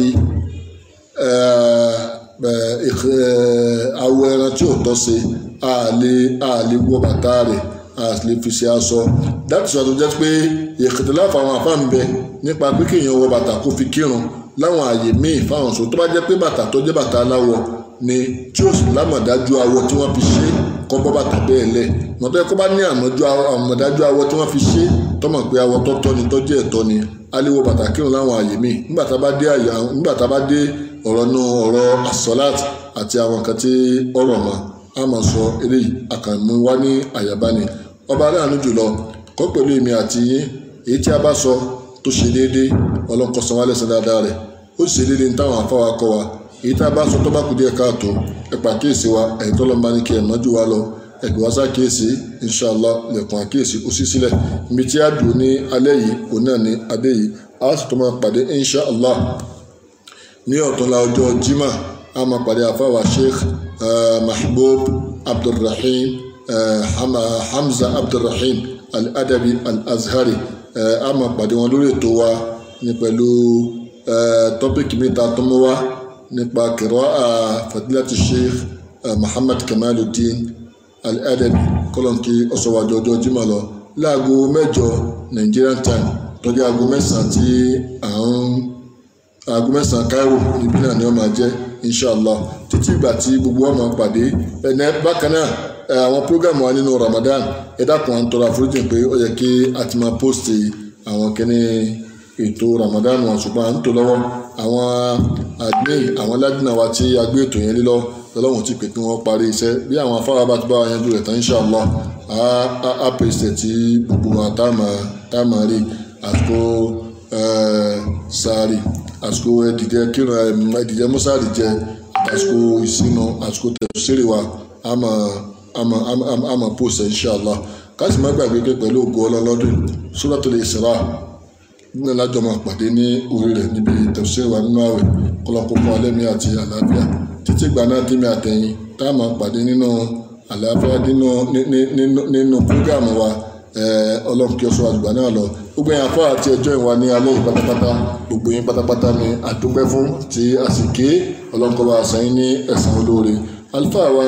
awọ ẹran tí ò tọ́ sí àlè àlè wọ bàtà rẹ̀ àlè fi ṣe aṣọ dáàtì sọ tó jẹ́ pé ìkìtìlá fáwọn afá ń bẹ nípa pé kéèyàn wọ bàtà kó fi kírun láwọn àyè míì fáwọn sọ tó bá jẹ́ pé bàtà tó jẹ́ bàtà aláwọ̀ ni tí ó sì lámọ̀dájú awọ tí wọ́n fi ṣe kọ́ bọ́ bàtà bẹ́ẹ̀ lẹ̀ mọ̀tọ́ yẹ kó bá ní àmọ̀dájú awọ tí wọ́n fi ṣe tọ́mọ̀ pé awọ tọ́tọ́ ni tọ́jú ẹ̀tọ́ ni aléwọ bàtà kírun láwọn àyè míì nígbà tá a bá dé àyè nígbà tá a bá dé ọ̀rọ̀ nu ọ̀rọ̀ asọ́láàt àti àwọn kan tí ọ̀rọ̀ mọ́ a máa sọ eléyìí àkànmú wá ní àyàbá ni ọba aláàánú jùlọ kọ́ pẹ̀lú èmi àti yín èyí tí a bá sọ tó ṣe déédéé ọlọ́nkọ́sán wálé sọ dáadáa rẹ̀ ó sì ṣe déédéé ní táwọn afáwa kọ́ wa èyí tá a bá sọ tó bá kú díẹ̀ káàtó ẹ pa àkíyèsí wa ẹ̀yìn tó lọ́ máa ní kí ẹ̀ mọ́jú wa lọ ẹgbẹ́ wa ṣàkíyèsí inṣàlá lẹ́kùn àkíyèsí ó sì sílẹ̀ ibi tí a dùn ní alẹ́ yìí òun náà ní adé yìí a sì tó máa pàdé inṣàlá ní ọ̀túnla ọjọ́ jimá a máa pàdé àfáwà sheikh mahbub abdulrahim hamza abdulrahim al-adabi al-azhari a máa pàdé wọn lórí ètò wa ní pẹ̀lú tọ́pìkì mi ta tó mú wa nípa kìrọ́à fadilati sheikh muhammad kamaluddin al-adabi kọlọ̀nkì ọ̀sọ̀wájọ́ ọjọ́ jimá lọ láago mẹ́jọ nigerian time tọ́jú aago mẹ́sàn-án tí à ń aago mẹ́sàn-án cairo níbí náà ni wọ́n máa jẹ́ inshallah títí ìgbà tí gbogbo wa máa pàdé ẹ̀nẹ́ bákan náà àwọn program wa nínú ramadan ẹ dákun à ń tọrọ àforíjì pé ó yẹ kí a ti máa post àwọn kíní ètò ramadan wọn ṣùgbọ́n à ń tò lọ́wọ́ àwọn admin àwọn ládùnà wa tí a gbé ètò yẹn lé lọ lọ́wọ́n ti pè kí wọ́n parí iṣẹ́ bí àwọn afárá bá ti bá wa yanjú rẹ̀ tán inshallah á pèsè tí gbogbo wa tá a máa rí àsìkò sáré àsìkò ẹdìjẹ kírun ẹdìjẹ mọ́sáàrì jẹ àsìkò ìsinu àsìkò tẹ̀síìrì wa àmà àmà àmà pòsẹ̀ inshallah káàsì má gbàgbé pé pẹ̀lú ògo ọlọ́lọ́dún Suratul Isra nínú alájọ máa pàdé ní orí rẹ̀ níbi tẹ̀síìrì wa nínú àwẹ̀ kọlọ́kọ́kọ́ alẹ́mí àti àlàáfíà títí ìgbà náà dí mi àtẹ̀yìn tá a máa pàdé nínú àlàáfíà nínú nínú púrógàmù wa ọlọ́run kí ọ sọ àgbà náà lọ gbogbo yẹn afọ àti ẹjọ́ ìwà ní alẹ́ yìí pátápátá gbogbo yín pátápátá ni àdúpẹ́ fún tí a sì ké ọlọ́run kọ́ bá a sẹ́yìn ní ẹ̀san olóore àlùfáà wa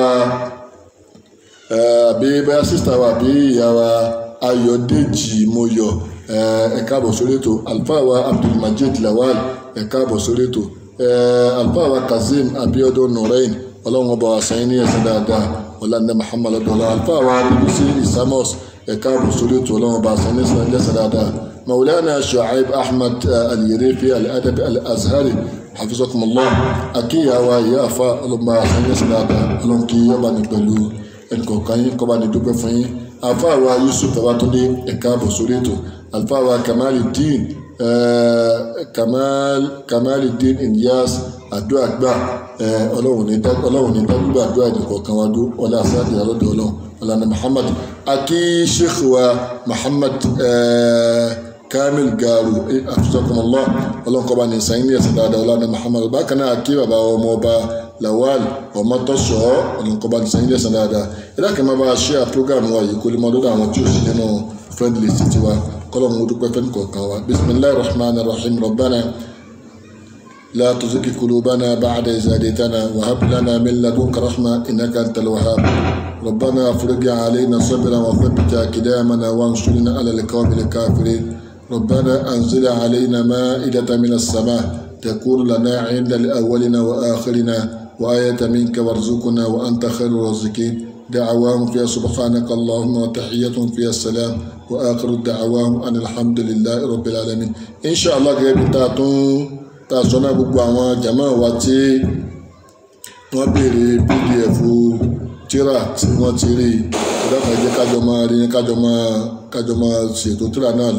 àbí bẹ́ẹ̀ sísítà wa àbí ìyá wa ayọ̀dèjì mọ́yọ̀ ẹ káàbọ̀ sórí ètò àlùfáà wa abdulmajid lawal ẹ káàbọ̀ sórí ètò àlùfáà wa kazeem abiodun nurain ọlọ́run ọba wa sẹ́yìn ní ẹ̀san dáadáa ọ̀làǹdà muhammad ọ̀dọ́lá àlùfáà wa bbc isamos ẹ̀ka àbùsọ̀rọ̀ ètò ọlọ́run ọba sani sani lẹ́sẹ̀ dáadáa maulana shuaib ahmed al-yerifi al-adab al-azhari hafizakumullah akíyàwó ayé afa ọlọ́mọba sani lẹ́sẹ̀ dáadáa ọlọ́run kí ọba ní pẹ̀lú ẹnìkọ̀ọ̀kan yín kọ́ba ní dúpẹ́ fún yín afa wa yusuf babatunde ẹ̀ka àbùsọ̀rọ̀ ètò alfa wa kamaluddin kamal kamaluddin ilyas àdúrà gbà ọlọ́run ní dágbà àdúrà ẹnìkọ̀ọ̀kan wa dó ọlá sáàdì alọ́dọ̀ ọlọ́run ọlànà muhammad aki sheikh wa muhammad kamil garu afisakumullah ọlọ́nkọba ní sẹ́yìn ní ẹ̀sìn dáadáa ọlànà muhammad bákan náà aki bàbá ọmọ ọba lawal ọmọtọ́sọ ọlọ́nkọba ní sẹ́yìn ní ẹ̀sìn dáadáa ẹ̀dá kan máa bá a ṣe à program wa yìí kó lè mọ lọ́dọ̀ àwọn tí ó sì nínú friend list tiwa kọ́lọ́ mú dúpẹ́ fẹ́ nìkọ̀ọ̀kan wa bisimilahi rahman rahim rabbana لا تزغ قلوبنا بعد إذ هديتنا وهب لنا من لدنك رحمة إنك أنت الوهاب ربنا افرج علينا صبرا وثبت أقدامنا وانصرنا على القوم الكافرين ربنا أنزل علينا مائدة من السماء تكون لنا عند الأولين وآخرنا وآية منك وارزقنا وأنت خير الرازقين دعواهم فيها سبحانك اللهم وتحية فيها السلام وآخر الدعواهم أن الحمد لله رب العالمين إن شاء الله غير تاتون tá a sọ náà gbogbo àwọn jàmáà wa tí wọ́n béèrè pdf tíra tí wọ́n ti rí ìdákan jẹ́ kájọ máa rí kájọ máa kájọ máa ṣètò tíra náà lọ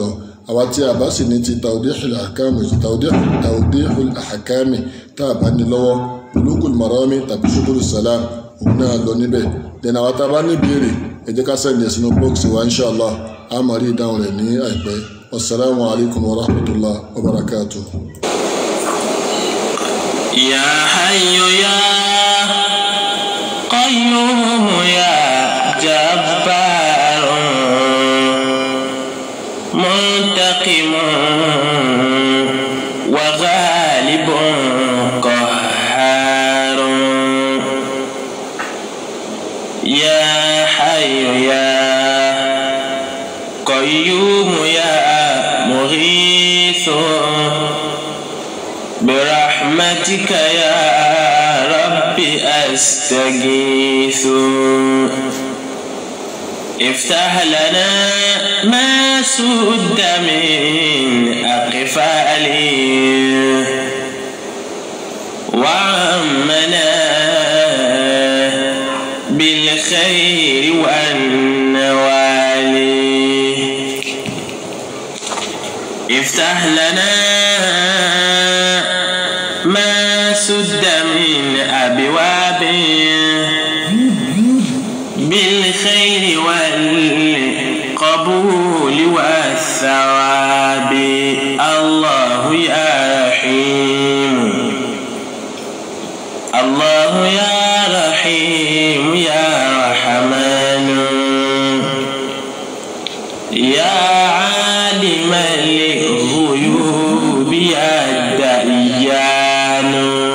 àwa tí a bá sì ní ti tawdihul ahkami tawdihul ahkami tá a bá ní lọ́wọ́ bulugul marami tàbí subul salam òun náà lọ níbẹ̀ dẹ̀nà àwọn tá a bá ní ìbéèrè ẹ jẹ́ ká sẹ́ni ẹ̀ sínú bọ́ọ̀sì wa inshallah a máa rí ìdáhùn rẹ̀ ní àìpẹ́ wasalaamu alaykum wa rahmatulah wa barakatuh. يا حي يا قيوم يا جبار منتقم وغالب قهار يا حي يا قيوم يا مغيث برحمتك يا رب أستغيث افتح لنا ما سد من أقفالي وعمنا بالخير والنوال افتح لنا ما سد من أبواب بالخير والقبول والثواب الله يا رحيم الله يا رحيم يا رحمن يا عالم الغيوب يا ديان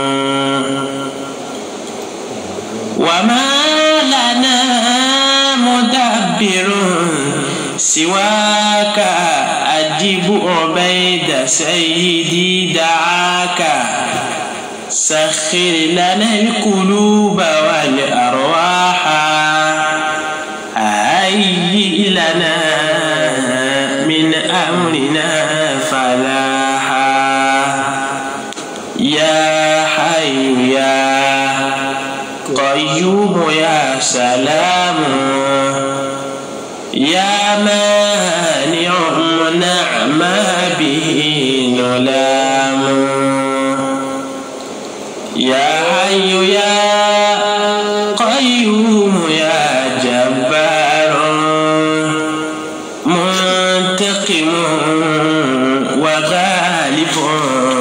وما لنا مدبر سواك أجب عبيد سيدي دعاك سخر لنا القلوب والأرواح هيئ لنا من أمرنا فلاحا يا حي يا قيوم يا سلام يا مانع منع ما به نلام يا حي يا قيوم يا جبار منتقم وغالب